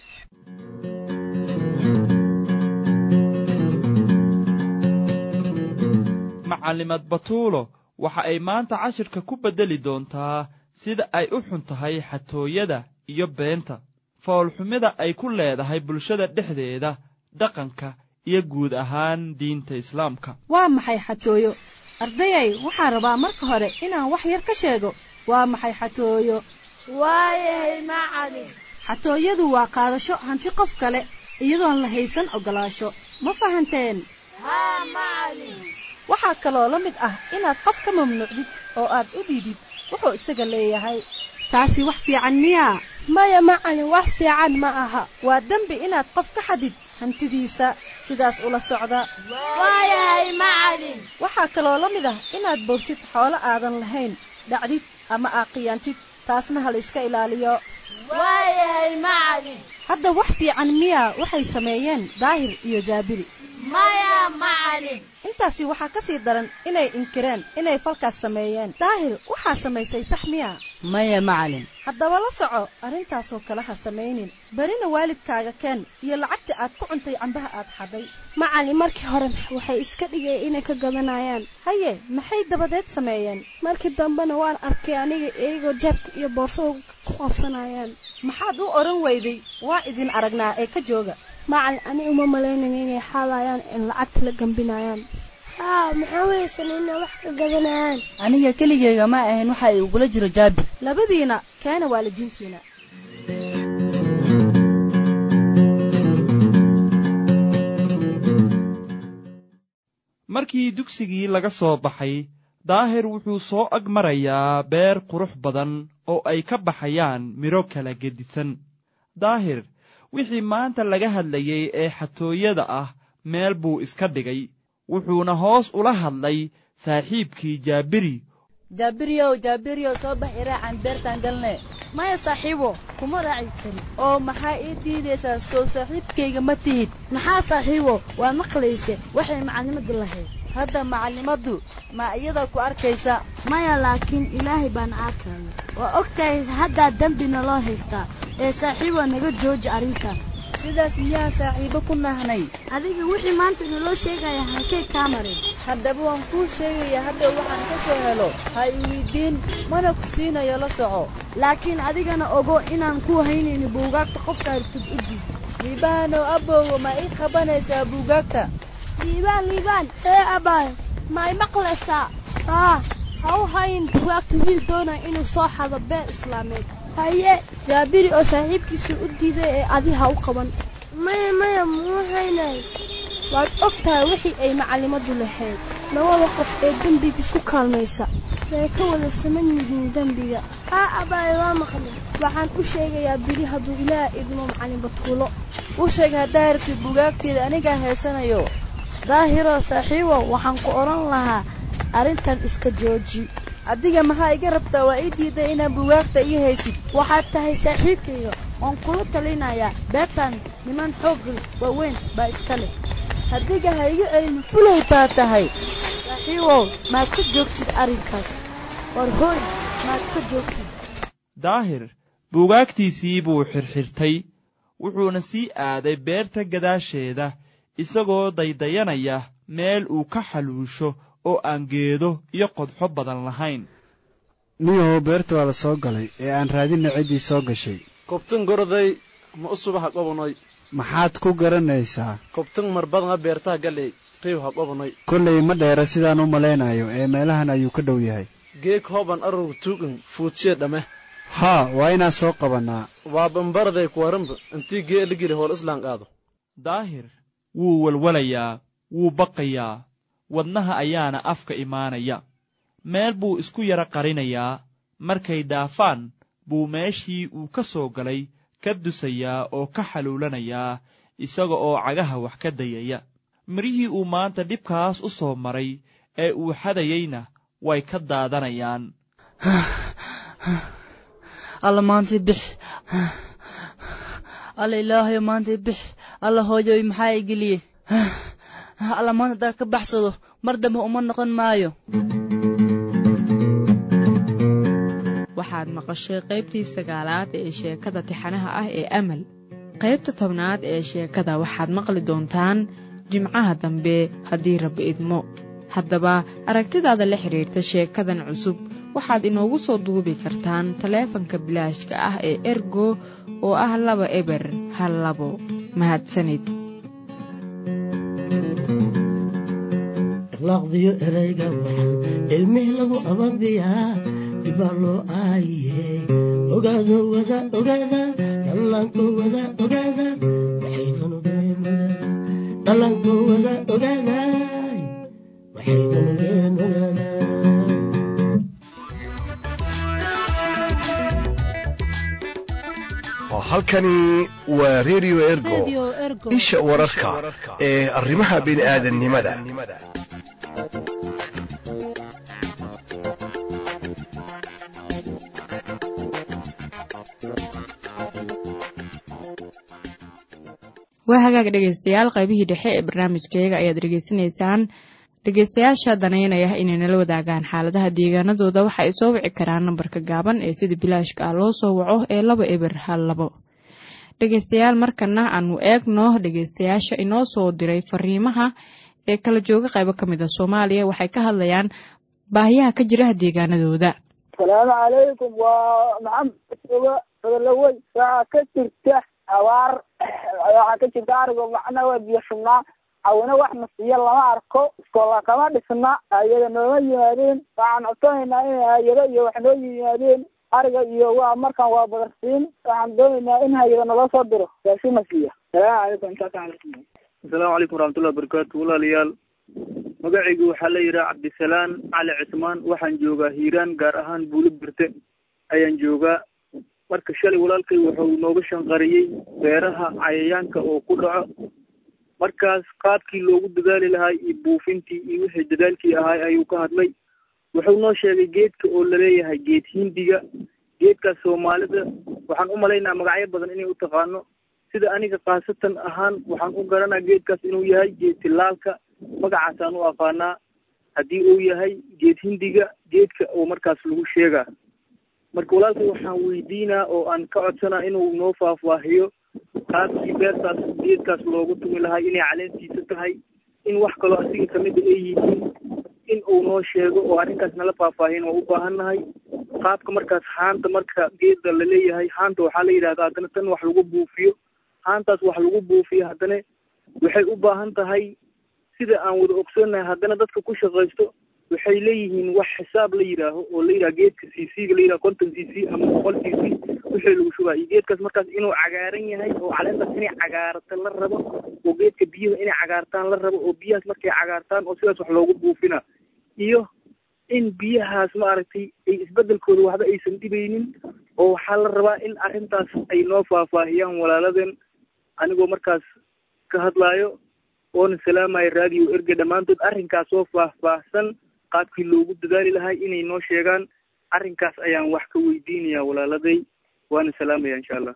macalimad batuulo waxa ay maanta cashirka ku beddeli doontaa sida ay u xun tahay xatooyada iyo beenta foolxumida ay ku leedahay bulshada dhexdeeda dhaqanka iyo guud ahaan diinta islaamka waa maxay xatooyo ardayay waxaan rabaa marka hore inaan wax yar ka sheego waa maxay xatooyo waayahay macalin xatooyadu waa qaadasho hanti qof kale iyadoon la haysan oggolaasho ma fahanteen haa macalin waxaa kaloo la mid ah inaad qof ka mamnuucdid oo aad u dhiidid wuxuu isaga leeyahay taasi wax fiican miyaa maya macalin wax fiican ma aha waa dembi inaad qof ka xadid hantidiisa sidaas ula socda waayahay macalin waxaa kaloo la mid ah inaad boogtid xoolo aadan lahayn dhacdid ama aaqiyaantid taasna ha la iska ilaaliyo waayahay macalin hadda wax fiican miyaa waxay sameeyeen daahir iyo jaabiri maya macalin intaasi waxaa ka sii daran inay inkireen inay falkaas sameeyeen daahir waxaa samaysay sax miya maya macalin haddaba la soco arrintaasoo kale ha samaynin berina waalidkaaga keen iyo lacagta aad ku cuntay cambaha aad xadhay macalin markii hore waxay iska dhigeen inay ka gadanayaan haye maxay dabadeed sameeyeen markii dambena waan arkay aniga iyagoo jaabka iyo boorsada ku qabsanayaan maxaad u odhan weyday waa idin aragnaa ee ka jooga macalin ani uma malaynayo inay xaalayaan in lacagta la gambinayaan haa maxaa weysan inay wax ka gadanayaan aniga keligeyga ma ahayn waxa ay ugula jiro jaabi labadiina keena waalidiintiina markii dugsigii laga soo baxay daahir wuxuu soo ag marayaa beer qurux badan oo ay ka baxayaan midho kala gedisan daahir wixii maanta laga hadlayay ee xatooyada ah meel buu iska dhigay wuxuuna hoos ula hadlay saaxiibkii jaabiri jaabiriyow jaabiriyow soo bax iraacan beertaan galne maya saaxiibo kuma raaci kari oo maxaa ii diidaysaa sow saaxiibkayga ma tihid maxaa saaxiibo waa maqlayse waxay macallimadu lahayd hadda macallimaddu ma iyada ku arkaysa maya laakiin ilaahay baan arkaya waa og tahay haddaa dembina loo haystaa ee saaxiibo naga jooji arrintan sidaas miyaa saaxiibo ku nahnay adiga wixii maanta naloo sheegaya halkay kaa marin haddaba waan kuu sheegaya hadda waxaan ka soo helo ha i weydiin mana ku siinayo la soco laakiin adigana ogo inaan ku haynayno buugaagta qofka hartid u diid liibaanow abbowa ma ii qabanaysaa buugaagta liibaan liibaan ee abaay ma y maqlaysaa haa ha u hayin bugaagta wiil doonaya inuu soo xado beer islaameed haye jaabiri oo saaxiibkiisa u diiday ee adi ha u qaban maya maya muu haynay waad og tahay wixii ay macallimadu lahayd labada qof ee dembiga isku kaalmaysa way ka wada saman yihiin dembiga haa abaay waa maqlay waxaan u sheegayaa bili hadduu ilaah idmo macallin batuulo u sheeg haddaa hartid bugaagteeda anigaa heesanayo daahiroo saaxiibo waxaan ku odhan lahaa arrintan iska jooji adiga maxaa iga rabtaa waa ii diiday inaan bugaagta ii haysid waxaad tahay saaxiibkayga oon kula talinayaa beertan niman xoogga waaweyn baa iska leh hadiga ha iga celin fulay baa tahay saaxiibow maad ka joogtid arrinkaas war hooy maad ka joogtid daahir buugaagtiisii buu xirxirtay wuxuuna sii aaday beerta gadaasheeda isagoo daydayanaya meel uu ka xaluusho oo aan geedo iyo qodxo badan lahayn niyahow beerta waa la soo galay ee aan raadinna ciddii soo gashay kobtan goroday ma u subaha qobonoy maxaad ku garanaysaa kobtan marbadanga beertaha galey qiiw ha qobonoy kollay ma dheera sidaan u malaynayo ee meelahan ayuu ka dhow yahay geeg hooban arurg tuugan fuudsiye dhamme haa waa inaan soo qabannaa waa bambaraday kuwaranba intii gee ligili hool islaan qaado daahir wuu walwalayaa wuu baqayaa wadnaha ayaana afka imaanaya meel buu isku yara qarinayaa markay dhaafaan buu meeshii uu ka soo galay ka dusayaa oo ka xaluulanayaa isaga oo cagaha wax ka dayaya mirihii uu maanta dhibkaas u soo maray ee uu xadayeyna way ka daadanayaan alla maantay bix alla ilaahayo maantay bix alla hooyoy maxaa i geliyey alla maanta haddaad ka baxsado mar dambe uma noqon maayo waxaad maqashay qaybtii sagaalaad ee sheekada tixanaha ah ee amal qaybta tobnaad ee sheekada waxaad maqli doontaan jimcaha dambe haddii rabbi idmo haddaba aragtidaada la xidhiirta sheekadan cusub waxaad inoogu soo duubi kartaan taleefanka bilaashka ah ee ergo oo ah laba eber hal labo mahadsanid akhlaaqdiyo erayga waxan ilmih lagu ababiyaa dibaa loo aayiye ogaado wada ogaada dhallaanko wada ogaada waxaydan ogeen dhallaanko wada ogaada waxaydan ogeen ogaada halkani waa redio ergo isha wararka ee arrimaha bini'aadannimada waa hagaag dhegaystayaal qaybihii dhexe ee barnaamijkayaga ayaad dhegaysanaysaan dhegaystayaasha danaynaya inay nala wadaagaan xaaladaha deegaanadooda waxa ay soo wici karaan nambarka gaaban ee sida bilaashka ah loo soo waco ee laba eber hal labo dhegaystayaal markana aanu eegno dhegaystayaasha inoo soo diray fariimaha ee kala jooga qaybo ka mid a soomaaliya waxay ka hadlayaan baahiyaha ka jira deegaanadooda asalaamu calaykum waa maxamed jooga fadalawey waxaa ka jirta abaar waxaa ka jirta arigo macna waa biyo shubnaa awina wax masiyo lama arko iskoola kama dhisna hay-ada nooma yimaadeen waxaan codsanaynaa inay hay-ado iyo wax noo yimaadeen ariga iyo waa markaan waa badarsiin waxaan doonaynaa in hay-ada nala soo diro raasi masiya salaamu calaykum intaas calaykum asalaamu calaykum waraxmatullahi wabarakaatu walaalayaal magacaygu waxaa la yidhaha cabdisalaan cali cismaan waxaan joogaa hiiraan gaar ahaan buulo birte ayaan joogaa marka shalay walaalkay wuxuu nooga shanqariyey beeraha cayayaanka oo ku dhaco markaas qaabkii loogu dadaali lahaa iyo buufintii iyo wixii dadaalkii ahaay ayuu ka hadlay wuxuu noo sheegay geedka oo laleeyahay geed hindiga geedkaas soomaalida waxaan u malaynaa magacyo badan inay u taqaano sida aniga khaasatan ahaan waxaan u garanaa geedkaas inuu yahay geed tilaalka magacaasaan u aqaanaa haddii uu yahay geed hindiga geedka oo markaas lagu sheegaa marka walaalkay waxaan weydiinaa oo aan ka codsanaa inuu noo faahfaahiyo qaabkii beertaas geedkaas loogu tumi lahay inay caleentiisa tahay in wax kaloo asiga kamida ay yihiin in uu noo sheego oo arrinkaas nala faahfaahin waa u baahannahay qaabka markaas haanta marka geedda laleeyahay haanta waxaa la yidhahdaa haddana tan wax lagu buufiyo haantaas wax lagu buufiyo haddana waxay u baahan tahay sida aan wada ogsoonnahay haddana dadka ku shaqaysto waxay leeyihiin wax xisaab la yidhaaho oo la yidhaha geedka c c ga la yidhaha conton c c ama boqol c c wixii lagu shubaa iyo geedkaas markaas inuu cagaaran yahay oo caleentaas inay cagaarata la rabo oo geedka biyuhu inay cagaartaan la rabo oo biyahaas markay cagaartaan oo sidaas wax loogu buufina iyo in biyahaas maaragtay ay isbedelkooda waxba aysan dhibaynin oo waxaa la rabaa in arrintaas ay noo faahfaahiyaan walaaladeen anigoo markaas ka hadlaayo oona salaamaya raadiyo erge dhammaantood arrinkaas oo faahfaahsan qaabkii loogu dadaali lahay inay noo sheegaan arrinkaas ayaan wax ka weydiinayaa walaaladay waana salaamaya insha allah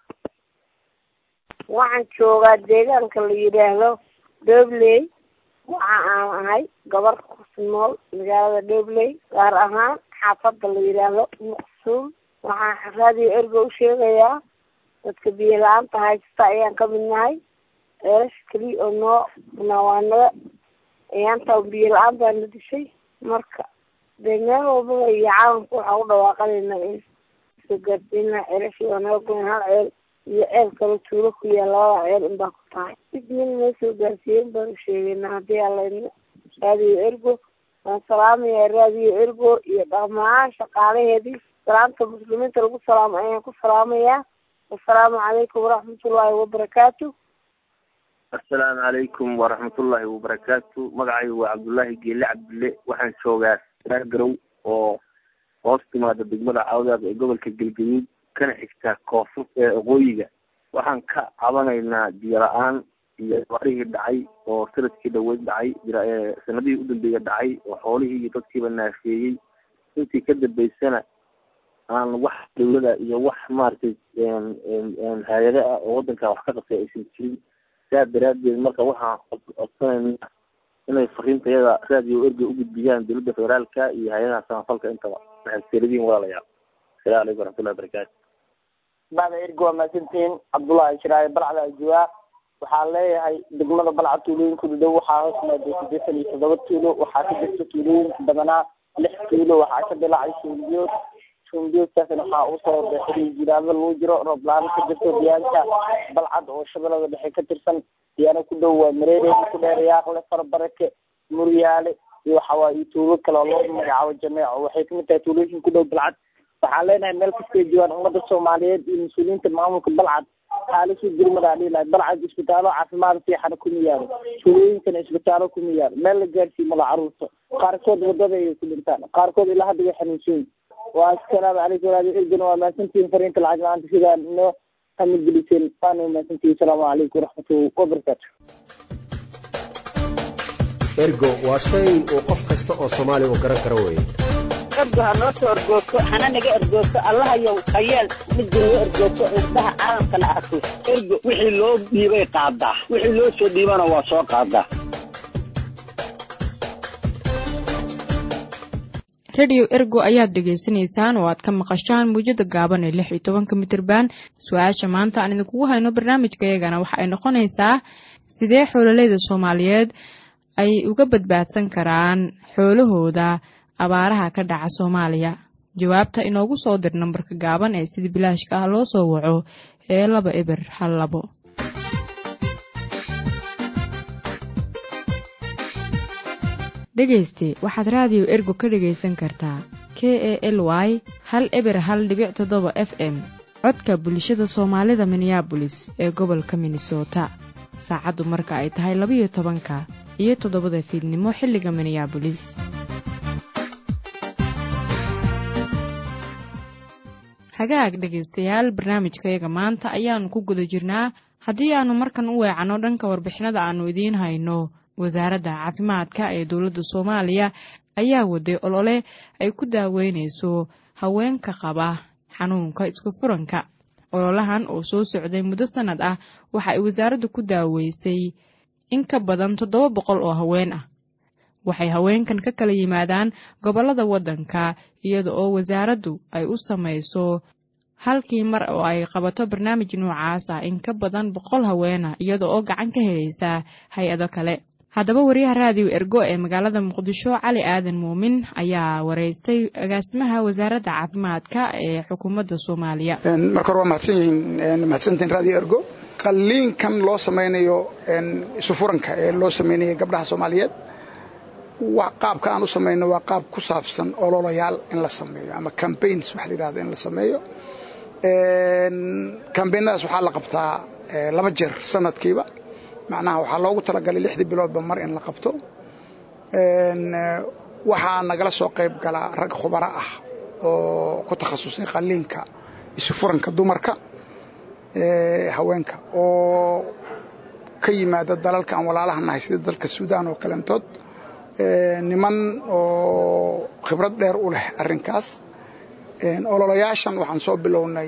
waxaan joogaa deegaanka la yidhaahdo dobley waxa aan ahay gabar ku nool magaalada dobley gaar ahaan xaafadda la yidhaahdo muqsuum waxaan raadiyo ergo u sheegayaa dadka biyo la-aanta haysata ayaan ka mid nahay eelash keliya oo noo nawaanada ayaantaa biyo la-aan baa na dishay marka dee meel walbaba iyo caalamka waxaa u dhawaaqanayna in soo gaarsiinaa ceelashii waa naga goyn hal ceel iyo ceel kale tuulo ku yaal labada ceel in baa ku tahay mid min noo soo gaarsiiyen baan u sheegaynaa haddii alayna raadiyo ergo waan salaamayaa raadiyo ergo iyo dhammaan shaqaalaheedii salaamta muslimiinta lagu salaamo ayaan ku salaamayaa assalaamu calaykum waraxmatullaahi wabarakaatu assalaamu calaykum waraxmatullaahi wabarakaatu magacaygu waa cabdullaahi geele cabdille waxaan joogaa saargarow oo hoos timaada degmada cawdaad ee gobolka galgaduud kana xigta koonfur ee oqooyiga waxaan ka cabanaynaa biyo la-aan iyo barihii dhacay oo sanadkii dhaweyd dhacay sanadihii u dambeeya dhacay oo xoolihii iyo dadkiiba naafeeyey intii ka dambeysana aan wax dawlada iyo wax maaragtay hay-ado ah oo wadanka wax ka qabtay aysan jirin saa daraadeed marka waxaan codsanayna inay fariintayada raadiyo erga u gudbiyaan dowladda federaalka iyo hay-adaha samafalka intaba waxay seladiin walaalayaal asalamu calaykum waraxmatullahi wabarakaatu bacda erga waa mahadsantihiin cabdullahi shiraaye balcda ajuwaa waxaan leeyahay degmada balca tuulooyinkooda dhow waxaa hoos maaday siddeetan iyo toddoba tuulo waxaa ka jirta tuulooyinka badanaa lix tuulo waxaa ka dilaacay suunbiyood suunbiyoodkaasna waxaa usoo baxay jiraado lagu jiro roob la-aan ka jirto diyaanka balcad oo shabeellada dhexe ka tirsan diyaano ku dhow waa mareereedi ku dheer yaaqle farbarake muryaale iyo waxawaaye iyo tuulo kale oo loo magacaabo jameeco waxay kamid tahay tuulooyinka ku dhow balcad waxaan leenahay meel kastay joogaan ummadda soomaaliyeed iyo mas-uuliyiinta maamulka balcad xaalisu gurmadaa dhihi lahay balcad isbitaallo caafimaad fiixana kuma yaalo tuulooyinkana isbitaallo kuma yaalo meel la gaarsiiyo mala caruurta qaarkood wadada ayay ku dhintaan qaarkood ilaa hadda way xanuunsan waa assalaamu calaykum walaali ergana waa mahadsantihiin fariinta lacag la-aanta sidaa noo hamigeliseen waana mahadsantihiin asalaamu calaykum waraxmatullahi wabarakaatu ergo waa shay uu qof kasta oo soomaali u garan karo weeye ergo ha noo soo ergooto hana naga ergooto allahayow hayeel midda noo ergooto indhaha caalamkana arko ergo wixii loo dhiibay qaadaa wixii loo soo dhiibana waa soo qaadaa rediyo ergo ayaad dhegaysanaysaan oo aad ka maqashaan muujada gaaban ee lix iyo tobanka mitirban su-aasha maanta aan idinkugu hayno barnaamijkayagana waxa ay noqonaysaa sidee xoololeyda soomaaliyeed ay uga badbaadsan karaan xoolahooda abaaraha ka dhaca soomaaliya jawaabta inoogu soo dir nambarka gaaban ee sida bilaashka ah loo soo waco ee laba eber hal labo dhegayste waxaad raadiyo ergo ka dhegaysan kartaa k e l y hal eber hal dhibic toddoba f m codka bulshada soomaalida minneabolis ee gobolka minnesota saacaddu marka ay tahay labayo tobanka iyo toddobada fiidnimo xilliga minneabolis hagaag dhegaystayaal barnaamijkayaga maanta ayaanu ku guda jirnaa haddii aanu markan u weecanno dhanka warbixinada aanu idiin hayno wasaaradda caafimaadka ee dowladda soomaaliya ayaa waday olole ay ku daaweynayso haweenka qaba xanuunka isku furanka ololahan oo soo socday muddo sannad ah waxa ay wasaaraddu ku daaweysay in ka badan toddoba boqol oo haween ah waxay haweenkan ka kala yimaadaan gobollada waddanka iyada oo wasaaraddu ay u samayso halkii mar oo ay qabato barnaamij noocaas ah in ka badan boqol haweena iyada oo gacan ka helaysa hay-ado kale haddaba wariyaha raadiyo ergo ee magaalada muqdisho cali aadan muumin ayaa wareystay agaasimaha wasaaradda caafimaadka ee xukuumadda soomaaliya marka hore waa mahadsan yihiin mahadsantiin raadiyo ergo qalliinkan loo samaynayo isufuranka ee loo samaynayo gabdhaha soomaaliyeed qaabka aan u samayno waa qaab ku saabsan ololayaal in la sameeyo ama cambaigns waxa la yidhahdo in la sameeyo cambaynadaas waxaa la qabtaa laba jeer sanadkiiba macnaha waxaa loogu talagalay lixdii biloodba mar in la qabto waxaa nagala soo qayb galaa rag khubaro ah oo ku takhasusay qalliinka isufuranka dumarka haweenka oo ka yimaada dalalka aan walaalaha nahay sida dalka suudaan oo kaleentood niman oo khibrad dheer u leh arrinkaas ololayaashan waxaan soo bilownay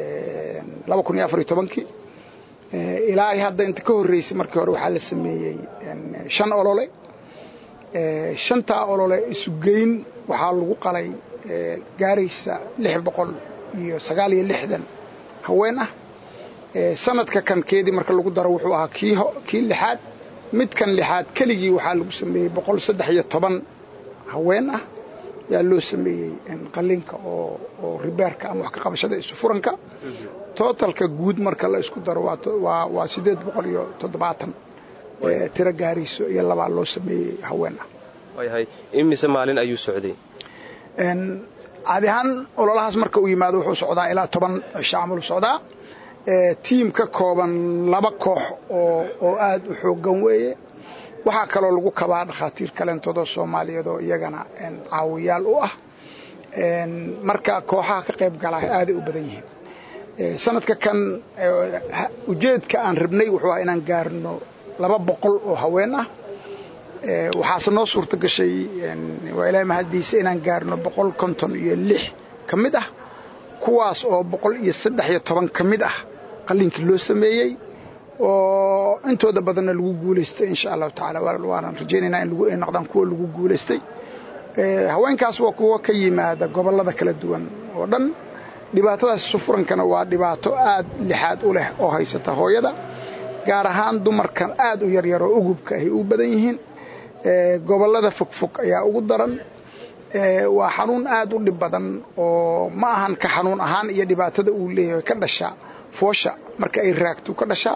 kii ilaa hadda inta ka horreysay markii hore waxaa la sameeyey shan olole shantaa olole isugeyn waxaa lagu qalay gaaraysa lix boqol iyo sagaal iyo lixdan haween ah sanadka kan keedii marka lagu daro wuxuu ahaa kii lixaad midkan lixaad keligii waxaa lagu sameeyey boqol saddex iyo toban haween ah yaa loo sameeyey qalliinka oo ribeerka ama wax ka qabashada isufuranka totalka guud marka la isku daro waa sideed boqol iyo toddobaatan tiro gaarayso iyo labaa loo sameeyey haween ah waayahay imise maalin ayuu socday caadi ahaan ololahaas marka uu yimaado wuxuu socdaa ilaa toban shaamulu socdaa tiim ka kooban laba koox oo aad u xooggan weeye waxaa kaloo lagu kabaa dhakhaatiir kaleentoodoo soomaaliyeed oo iyagana caawiyaal u ah marka kooxaha ka qayb galaa aaday u badan yihiin sanadka kan ujeedka aan rabnay wuxuu ah inaan gaarno laba boqol oo haween ah waxaase noo suurta gashay waa ilaahay mahaddiisa inaan gaarno boqol konton iyo lix ka mid ah kuwaas oo boqol iyo saddex iyo toban ka mid ah qalliinkii loo sameeyey oo intooda badanna lagu guulaystay insha allahu tacaala waanan rajaynaynaa in ay noqdaan kuwa lagu guulaystay haweenkaas waa kuwo ka yimaada gobollada kala duwan oo dhan dhibaatadaas sufurankana waa dhibaato aad lixaad u leh oo haysata hooyada gaar ahaan dumarkan aad u yaryar oo ugubka ahy u badan yihiin gobollada fogfog ayaa ugu daran waa xanuun aad u dhib badan oo ma ahan ka xanuun ahaan iyo dhibaatada uu leeyahay ka dhasha foosha marka ay raagto ka dhasha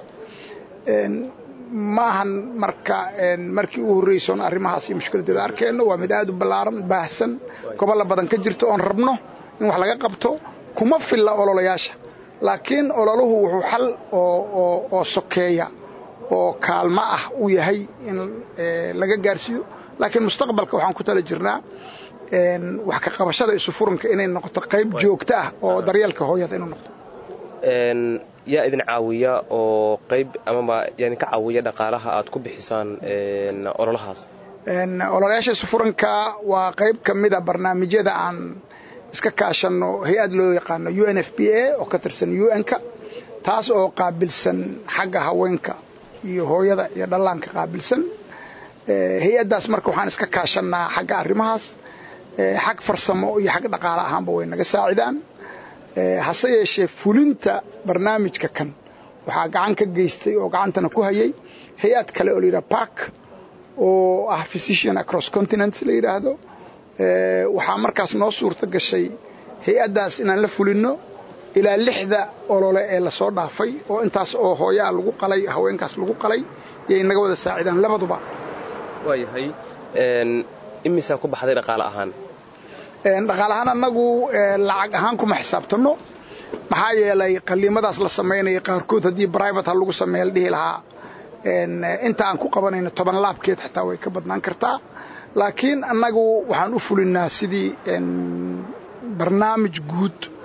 ma ahan marka markii u horreysoon arrimahaas iyo mushkiladeeda arkeenno waa mid aad u ballaaran baahsan gobolla badan ka jirto oon rabno in wax laga qabto kuma filla ololayaasha laakiin ololuhu wuxuu xal oo sokeeya oo kaalmo ah u yahay in laga gaarsiiyo laakiin mustaqbalka waxaan ku tala jirnaa wax ka qabashada isufuranka inay noqoto qayb joogto ah oo daryeelka hooyada inuu noqdo yaa idin caawiya oo qayb amaba yani ka caawiya dhaqaalaha aad ku bixisaan ololahaas ololayaasha isufuranka waa qayb ka mida barnaamijyada aan iska kaashanno hay-ad loo yaqaano u n f b a oo ka tirsan u n-ka taas oo qaabilsan xagga haweenka iyo hooyada iyo dhallaanka qaabilsan hay-addaas marka waxaan iska kaashannaa xagga arrimahaas xag farsamo iyo xag dhaqaale ahaanba way naga saacidaan hase yeeshee fulinta barnaamijka kan waxaa gacan ka geystay oo gacantana ku hayay hay-ad kale oo layidhaha park oo ah physician across continent la yidhaahdo waxaa markaas noo suurto gashay hay-addaas inaan la fulinno ilaa lixda olole ee lasoo dhaafay oo intaas oo hooyaa lagu qalay haweenkaas lagu qalay yay naga wada saacidaan labaduba waayahay imisaa ku baxday dhaqaale ahaan dhaqaale ahaan annagu lacag ahaan kuma xisaabtanno maxaa yeelay qaliimadaas la samaynaya qaarkood haddii brivate ha lagu sameeya la dhihi lahaa inta aan ku qabanayno toban laabkeed xitaa way ka badnaan kartaa laakiin annagu waxaan u fulinnaa sidii barnaamij guud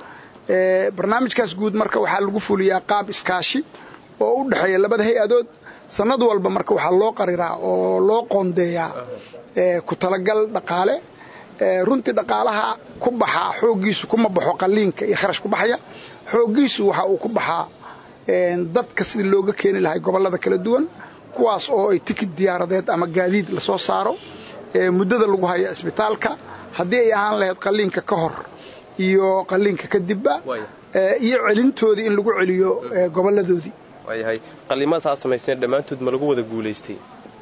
barnaamijkaas guud marka waxaa lagu fuliyaa qaab iskaashi oo u dhexeeya labada hay-adood sanad walba marka waxaa loo qariraa oo loo qoondeeyaa ku talagal dhaqaale runtii dhaqaalaha ku baxaa xooggiisu kuma baxo qaliinka iyo kharash ku baxaya xooggiisu waxa uu ku baxaa dadka sidii looga keeni lahay gobollada kala duwan kuwaas oo ay tikid diyaaradeed ama gaadiid lasoo saaro muddada lagu hayo cisbitaalka haddii ay ahaan lahayd qaliinka ka hor iyo qaliinka kadibba iyo celintoodii in lagu celiyo gobolladoodii waayahay qaliimada taa samayseen dhammaantood ma lagu wada guulaystay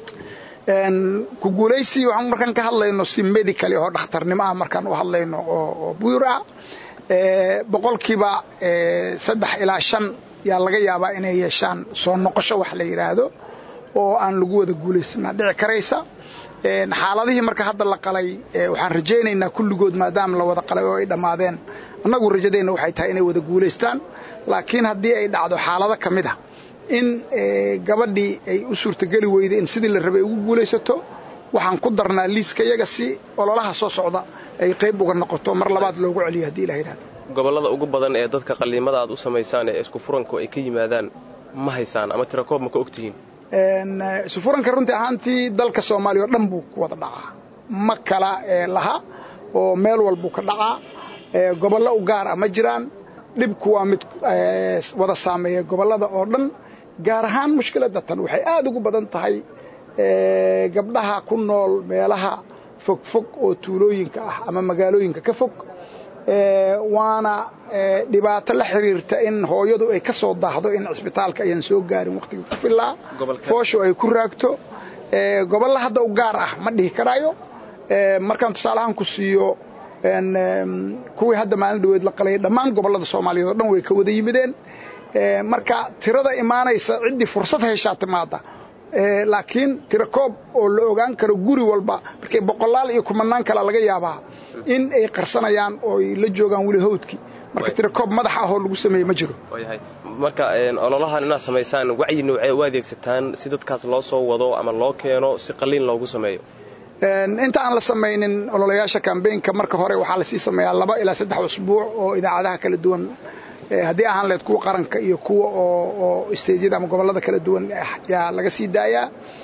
ku guulaysi waxaan markaan ka hadlayno si medical oo dhakhtarnimo ah markaan u hadlayno oo buyur ah boqolkiiba saddex ilaa shan yaa laga yaabaa inay yeeshaan soo noqosho wax la yidhaahdo oo aan lagu wada guulaysana dhici karaysa xaaladihii marka hadda la qalay waxaan rajaynaynaa kulligood maadaama la wada qalay oo ay dhammaadeen annagu rajadeenna waxay tahay inay wada guulaystaan laakiin haddii ay dhacdo xaalado ka mid a in gabadhii ay u suurtageli weyda in sidii la rabay ugu guulaysato waxaan ku darnaa liiska iyaga si ololaha soo socda ay qayb uga noqoto mar labaad loogu celiyo haddii ilah yidhahdo gobollada ugu badan ee dadka qaliimada aad u samaysaan ee isku furanku ay ka yimaadaan ma haysaan ama tirakoob ma ka ogtihiin isufuranka runtii ahaantii dalka soomaaliya oo dhan buu ku wada dhacaa ma kala laha oo meel walbuu ka dhacaa gobollo u gaar ah ma jiraan dhibku waa mid wada saameeya gobollada oo dhan gaar ahaan mushkiladda tan waxay aad ugu badan tahay gabdhaha ku nool meelaha fogfog oo tuulooyinka ah ama magaalooyinka ka fog waana dhibaato la xiriirta in hooyadu ay ka soo daahdo in cisbitaalka ayaan soo gaarin wakhtiga ku filaa fooshu ay ku raagto gobolla hadda u gaar ah ma dhihi karaayo markaan tusaalahaan ku siiyo kuwii hadda maalin dhaweed la qalayay dhammaan gobollada soomaaliyeed oo dhan way ka wada yimideen marka tirada imaanaysa ciddii fursad heshaa timaada laakiin tiro koob oo la ogaan karo guri walba markay boqolaal iyo kumanaan kale laga yaabaa in ay qarsanayaan oo ay la joogaan weli hawdkii marka tiro koob madax ah oo lagu sameeye ma jiro marka ololahan inaad samaysaan wacyi noocee u adeegsataan si dadkaas loo soo wado ama loo keeno si qaliin loogu sameeyo inta aan la samaynin ololayaasha kambeynka marka hore waxaa lasii sameeyaa laba ilaa saddex usbuuc oo idaacadaha kala duwan haddii ahaan lahayd kuwa qaranka iyo kuwa oo isteedyada ama gobollada kala duwan yaa laga sii daayaa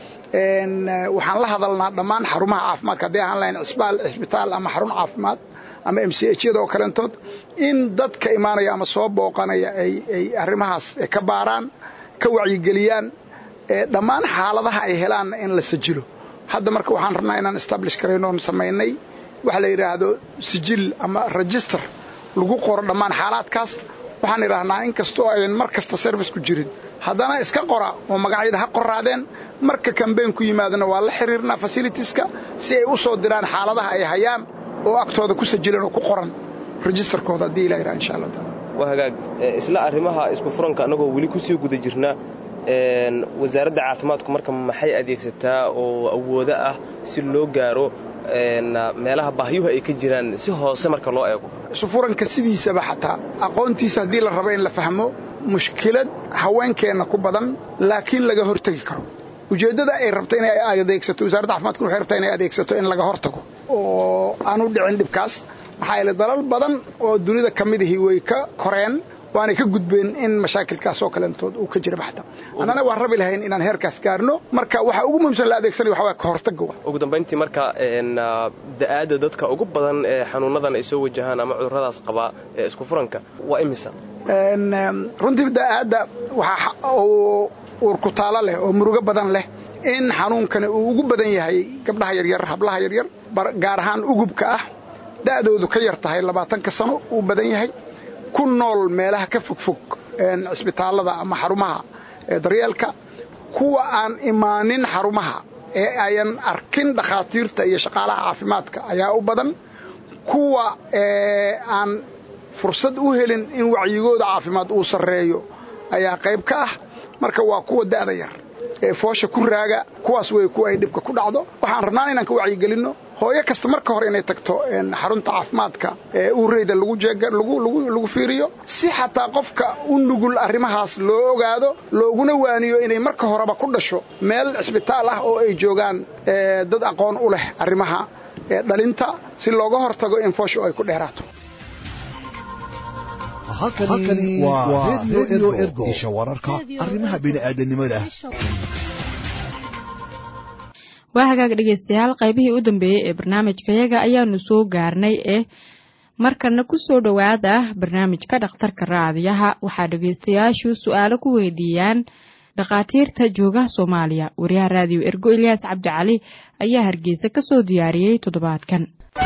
waxaan la hadalnaa dhammaan xarumaha caafimaadka hadday ahaan lahayn cisbaal cisbitaal ama xarun caafimaad ama m c h yada oo kaleentood in dadka imaanaya ama soo booqanaya ay arrimahaas ka baaraan ka wacyigeliyaan dhammaan xaaladaha ay helaanna in la sajilo hadda marka waxaan rabnaa inaan establish karayno oon samaynay waxa la yidhaahdo sijil ama register lagu qoro dhammaan xaalaadkaas waxaan idhaahnaa in kastoo ayan mar kasta service ku jirin haddana iska qora oo magacyada ha qoraadeen marka kambeyn ku yimaadana waa la xiriirnaa fasilitieska si ay u soo diraan xaaladaha ay hayaan oo agtooda ku sajilan oo ku qoran registerkooda haddii ilah yidhaha insha allah taala waa hagaag isla arrimaha isku furanka annagoo weli kusii guda jirna wasaaradda caafimaadku marka maxay adeegsataa oo awoodo ah si loo gaaro meelaha baahyuhu ay ka jiraan si hoose marka loo eego isufuranka sidiisaba xataa aqoontiisa haddii la rabo in la fahmo mushkilad haweenkeenna ku badan laakiin laga hortegi karo ujeeddada ay rabto inay adeegsato wasaaradda caafimaadkuna waxay rabtaa inay adeegsato in laga hortago oo aanu dhicin dhibkaas maxaa yeele dalal badan oo dunida ka midihii way ka koreen waanay ka gudbeen in mashaakilkaas oo kaleentood uu ka jira baxta annana waan rabi lahayn inaan heerkaas gaarno marka waxa ugu muhiimsan la adeegsanaya waxa waa ka hortagga ugu dambayntii marka da'aadda dadka ugu badan ee xanuunadan ay soo wajahaan ama cudurradaas qabaa ee isku furanka waa imisa runtii da'aadda waxa uu uurkutaalo leh oo murugo badan leh in xanuunkani uu ugu badan yahay gabdhaha yaryar hablaha yaryar gaar ahaan ugubka ah da'doodu ka yar tahay labaatanka sano uu badan yahay ku nool meelaha ka fogfog cisbitaallada ama xarumaha daryeelka kuwa aan imaanin xarumaha ee ayan arkin dhakhaatiirta iyo shaqaalaha caafimaadka ayaa u badan kuwa aan fursad u helin in wacyigooda caafimaad uu sarreeyo ayaa qayb ka ah marka waa kuwa da'da yar ee foosha ku raaga kuwaas wey kuwa ay dhibka ku dhacdo waxaan rabnaan inaan ka wacyigelinno hooyo kasta marka hore inay tagto xarunta caafimaadka ee uureyda lagu fiiriyo si xataa qofka u nugul arrimahaas loo ogaado looguna waaniyo inay marka horeba ku dhasho meel cisbitaal ah oo ay joogaan dad aqoon u leh arrimaha dhalinta si looga hortago in fooshu ay ku dheeraato halkani waa redio ergo isha wararka arrimaha bini'aadanimada waa hagaag dhegeystayaal qaybihii u dambeeyey ee barnaamijkayaga ayaanu soo gaarnay ee markana ku soo dhowaada barnaamijka dhakhtarka raadiyaha waxaa dhegeystayaashu su-aalo ku weydiiyaan dhakhaatiirta joogaha soomaaliya wariyaha raadiyo ergo ilyaas cabdicali ayaa hargeysa ka soo diyaariyey toddobaadkan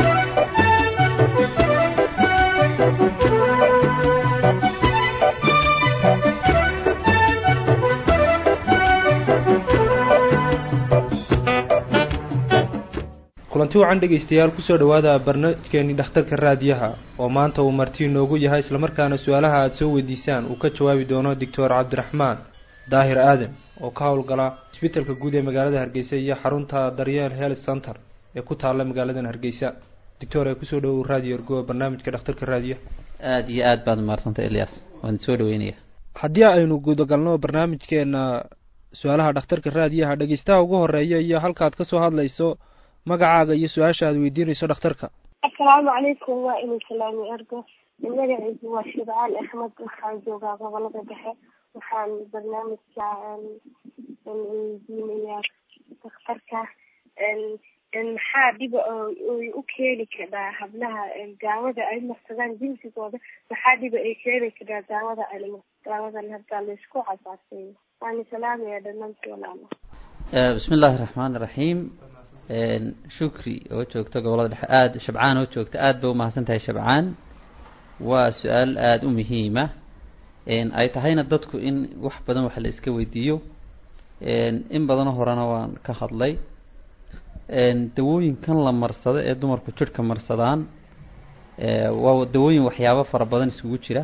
kulanti wacan dhegaystayaal kusoo dhowaada barnaamijkeeni dhakhtarka raadiyaha oo maanta uu marti inoogu yahay islamarkaana su-aalaha aada soo weydiisaan uu ka jawaabi doono doctor cabdiraxmaan daahir aadan oo ka howlgala isbitalka guud ee magaalada hargeysa iyo xarunta daryeel health center ee ku taalla magaaladan hargeysa doctor ee kusoo dhowow raadiyo ergo barnaamijka dhakhtarka raadiyaha aada iyo aad baad umaadsantay elias waan soo dhaweynaya haddii aynu gudagalno barnaamijkeena su-aalaha dhakhtarka raadiyaha dhegeystaha ugu horeeya iyo halkaad kasoo hadlayso magacaaga iyo su-aasha aad weydiinayso dhakhtarka asalaamu calaykum waa inuu salaami ergo magaciisu waa shibcaan axmed waxaan joogaa gobolada dhexe waxaan barnaamijka weydiinayaa dhakhtarka maxaa dhiba ay u keeni karaa hablaha daawada ay marsadaan jinsigooda maxaa dhiba ay keeni karaa daawada daawadan hadda laysku casaaseeyo waana salaamaya dhamaantii walaalo bismi illaahi raxmaan iraxiim shukri oo joogta gobolada dhexe aada shabcaan oo joogta aada bay umahadsan tahay shabcaan waa su-aal aada u muhiima ay tahayna dadku in wax badan wax la iska weydiiyo in badanoo horena waan ka hadlay dawooyinkan la marsado ee dumarku jidhka marsadaan waa dawooyin waxyaabo fara badan isugu jira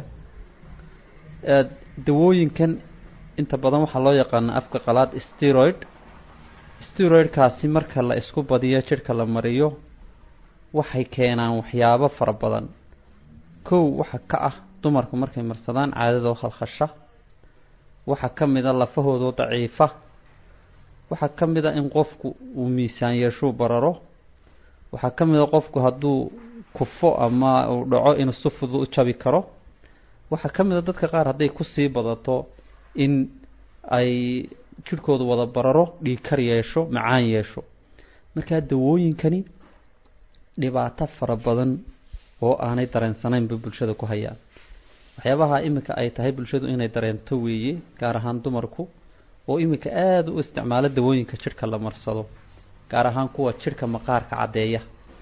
dawooyinkan inta badan waxaa loo yaqaana afka qalaad steroid steroidkaasi marka la isku badiyo jidhka la mariyo waxay keenaan waxyaabo fara badan kow waxa ka ah dumarku markay marsadaan caadadoo khalkhasha waxaa ka mid a lafahoodoo daciifa waxaa ka mid a in qofku uu miisaan yeeshuu bararo waxaa ka mid a qofku hadduu kufo ama uu dhaco inuu si fudud u jabi karo waxaa ka mid a dadka qaar hadday kusii badato in ay jidhkoodu wada bararo dhiigkar yeesho macaan yeesho markaa dawooyinkani dhibaato fara badan oo aanay dareensanayn bay bulshada ku hayaan waxyaabaha iminka ay tahay bulshadu inay dareento weeye gaar ahaan dumarku oo iminka aada u isticmaalo dawooyinka jidhka la marsado gaar ahaan kuwa jidhka maqaarka caddeeya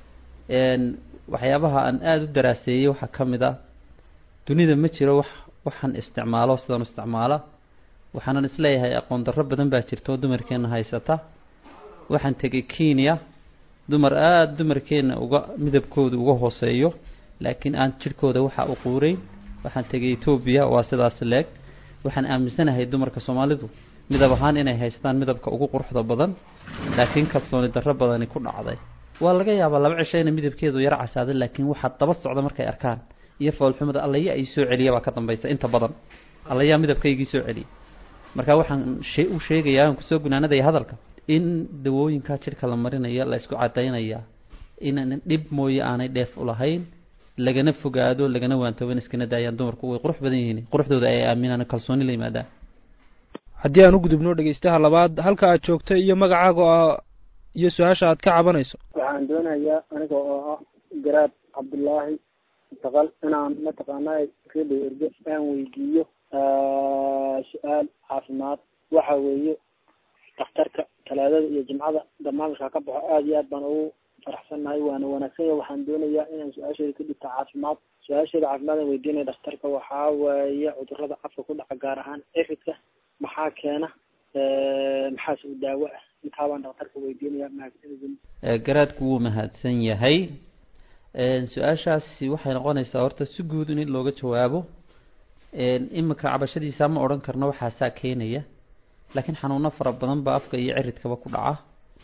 waxyaabaha aan aada u daraaseeyey waxaa ka mid ah dunida ma jiro wax waxaan isticmaalo sidaan u isticmaala waxaanan isleeyahay aqoon darro badan baa jirta oo dumarkeenna haysata waxaan tegay kenya dumar aada dumarkeenna uga midabkooda uga hooseeyo laakiin aan jidhkooda waxa u quureyn waxaan tegay etoobiya waa sidaas leeg waxaan aaminsanahay dumarka soomaalidu midab ahaan inay haystaan midabka ugu quruxda badan laakiin kalsooni darro badani ku dhacday waa laga yaabaa laba cisho ina midabkeedu yaro casaaday laakiin waxaa daba socda markay arkaan iyo foolxumada allaya ay soo celiya baa ka dambaysa inta badan allayaa midabkaygii soo celiya marka waxaan shee u sheegayaa aan kusoo gunaanadaya hadalka in dawooyinkaa jidhka la marinaya la isku cadaynaya inaan dhib mooye aanay dheef u lahayn lagana fogaado lagana waantooban iskana daayaan dumarku way qurux badan yihiin quruxdooda ay aaminaan kalsooni la yimaadaan haddii aan u gudubno dhegeystaha labaad halka aad joogto iyo magacaaga iyo su-aasha aad ka cabanayso waxaan doonayaa aniga oo ah garaad cabdullaahi taqal inaan mataqaanaa redio ergo aan weydiiyo su-aal caafimaad waxa weeye dhakhtarka talaadada iyo jimcada barnaamijka ka baxo aada iyo aad baan ugu faraxsannahay waana wanaagsan yahay waxaan doonayaa inaan su-aasheeda ka dhigta caafimaad su-aasheeda caafimaad aan weydiinaya dhakhtarka waxaa weeye cudurada afka ku dhaca gaar ahaan efidka maxaa keena maxaas u daawo ah intaa baan dhakhtarka weydiinaya mahadsanidin garaadku wuu mahadsan yahay su-aashaasi waxay noqonaysaa horta si guud in looga jawaabo iminka cabashadiisa ma odhan karno waxaasaa keenaya laakiin xanuuno fara badan baa afka iyo ciridkaba ku dhaca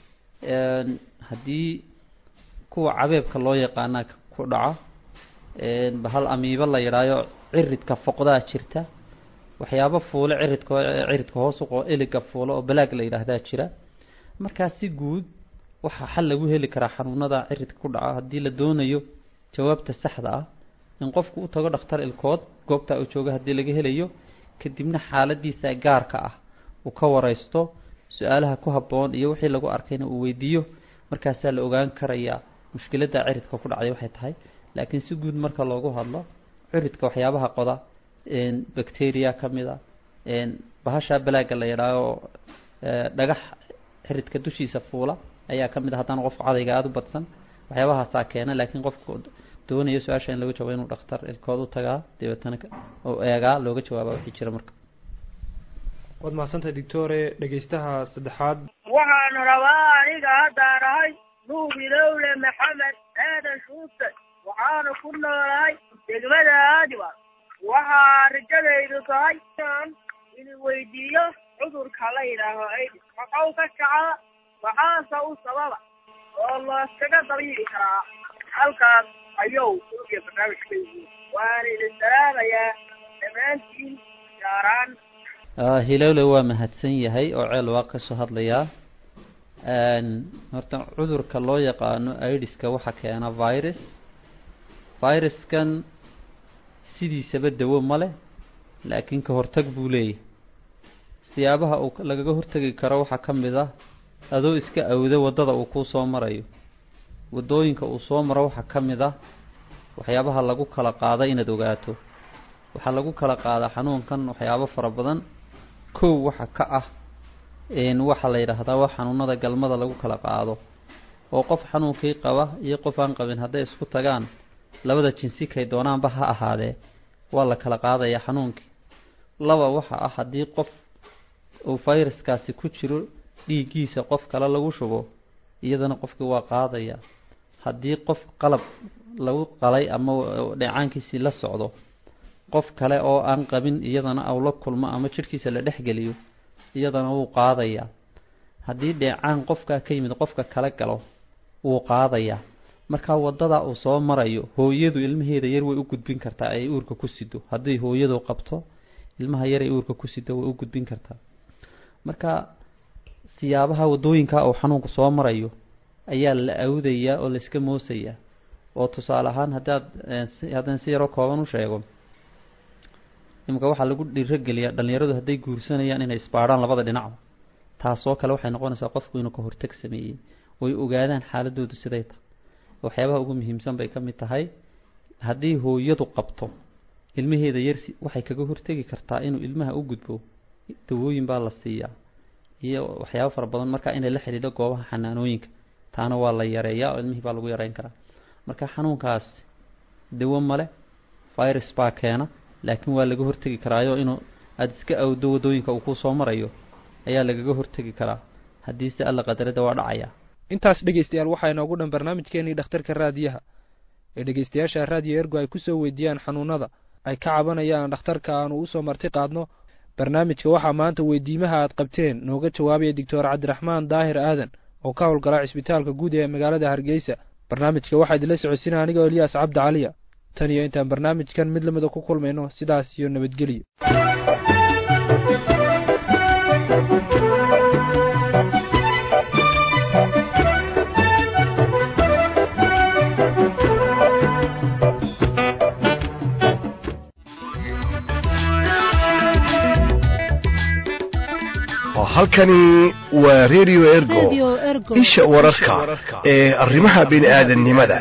haddii kuwa cabeebka loo yaqaana ku dhaca bahal amiibo la yidhaayo ciridka foqdaa jirta waxyaabo fuule ciridka ciridka hoos uqo eliga fuule oo balaag la yidhaahdaa jira markaa si guud waxaa xal lagu heli karaa xanuunada ciridka ku dhaca haddii la doonayo jawaabta saxda ah in qofku u tago dhakhtar ilkood goobtaa uu jooga haddii laga helayo kadibna xaaladiisa gaarka ah uu ka wareysto su-aalaha ku habboon iyo wixii lagu arkayna uu weydiiyo markaasaa la ogaan karayaa mushkiladda ciridka ku dhacday waxay tahay laakiin si guud marka loogu hadlo ciridka waxyaabaha qoda bacteria ka mid a bahasha balaaga la yidhaaho dhagax xiridka dushiisa fuula ayaa ka mid a haddaan qofku cadayga aada u badsan waxyaabahaasaa keena laakiin qofku doonaya su-aasha in laga jawaabo inuu dhakhtar ilkood u tagaa dabeetana oo eegaa looga jawaaba wixii jira marka waad mahadsantahay doctore dhegeystaha saddexaad waxaan rabaa aniga haddaan ahay nuubilowle maxamed aadan shuute waxaana ku noolahay degmada aadiwa waxaa rajadaydu tahay inaan idin weydiiyo cudurka la yidhaaho aidis maxuu ka kacaa maxaase u sababa oo looskaga dabiibi karaa halkaas ayuu ugiya barnaamijka yihiin waana idin salaamayaa dhammaantiin gaaraan hilowle waa mahadsan yahay oo ceel waa kasoo hadlayaa horta cudurka loo yaqaano idiska waxaa keena virus viruskan sidiisaba dawo ma leh laakiin ka hortag buu leeyahay siyaabaha uu lagaga hortegi karo waxaa ka mid ah adoo iska awda waddada uu kuu soo marayo waddooyinka uu soo maro waxaa ka mid ah waxyaabaha lagu kala qaada inaad ogaato waxaa lagu kala qaadaa xanuunkan waxyaabo fara badan kow waxa ka ah waxaa la yidhaahdaa waa xanuunada galmada lagu kala qaado oo qof xanuunkii qaba iyo qof aan qabin hadday isku tagaan labada jinsi kay doonaanba ha ahaadee waa la kala qaadayaa xanuunkii laba waxa ah haddii qof uu fayraskaasi ku jiro dhiiggiisa qof kale lagu shubo iyadana qofkii waa qaadaya haddii qof qalab lagu qalay ama dheecaankiisii la socdo qof kale oo aan qabin iyadana aw la kulmo ama jidhkiisa la dhexgeliyo iyadana wuu qaadayaa haddii dheecaan qofkaa ka yimid qofka kale galo wuu qaadayaa markaa waddadaa uu soo marayo hooyadu ilmaheeda yar way u gudbin kartaa ay uurka ku sido hadday hooyadu qabto ilmaha yar ay uurka ku sido way u gudbin kartaa marka siyaabaha waddooyinka uu xanuunku soo marayo ayaa la awdayaa oo layska moosayaa oo tusaale ahaan haddaad haddaan si yaroo kooban u sheego imika waxaa lagu dhiirogeliyaa dhallinyaradu hadday guursanayaan inay isbaadhaan labada dhinacba taasoo kale waxay noqonaysaa qofku inuu ka hortag sameeyey oy ogaadaan xaaladoodu siday tahay waxyaabaha ugu muhiimsan bay ka mid tahay haddii hooyadu qabto ilmaheeda yar waxay kaga hortegi kartaa inuu ilmaha u gudbo dawooyin baa la siiyaa iyo waxyaabo fara badan marka inay la xidhiidho goobaha xanaanooyinka taana waa la yareeyaa oo ilmihii baa lagu yareyn karaa marka xanuunkaas dawo male virus baa keena laakiin waa laga hortegi karaayo inuu aada iska awdo waddooyinka uu kuu soo marayo ayaa lagaga hortegi karaa haddii se alla qadarada waa dhacaya intaas dhegeystayaal waxaa inoogu dhan barnaamijkeenii dhakhtarka raadiyaha ee dhegeystayaasha raadiyo ergo ay kusoo weydiiyaan xanuunada ay ka cabanayaan dhakhtarka aanu usoo marti qaadno barnaamijka waxaa maanta weydiimaha aad qabteen nooga jawaabaya doctor cabdiraxmaan daahir aadan oo ka howlgala cisbitaalka guud ee magaalada hargeysa barnaamijka waxaa idinla socodsiina aniga eliyaas cabdi caliya tan iyo intaan barnaamijkan mid lamida ku kulmayno sidaas iyo nabadgelyo halkani waa redio ergo isha wararka ee arrimaha bini'aadannimada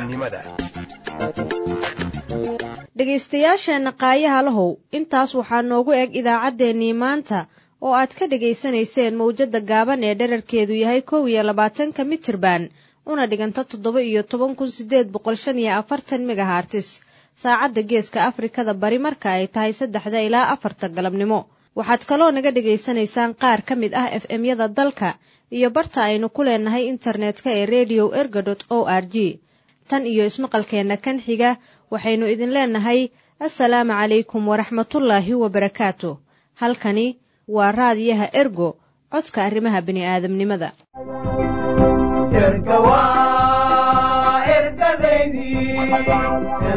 dhegaystayaasheenna qaayaha lahow intaas waxaa noogu eg idaacaddeenii maanta oo aad ka dhegaysanayseen mawjadda gaaban ee dherarkeedu yahay kow iyo labaatanka mitirban una dhiganta toddoba iyo toban kun sideed boqol shan iyo afartan megahartis saacadda geeska afrikada bari marka ay tahay saddexda ilaa afarta galabnimo waxaad kaloo naga dhegaysanaysaan qaar ka mid ah f m-yada dalka iyo barta aynu ku leenahay internetka ee redio erga dot o r g tan iyo ismaqalkeenna kan xiga waxaynu idin leenahay assalaamu calaykum waraxmatullaahi wabarakaatu halkani waa raadiyaha ergo codka arrimaha bini'aadamnimada erga waa ergadaydii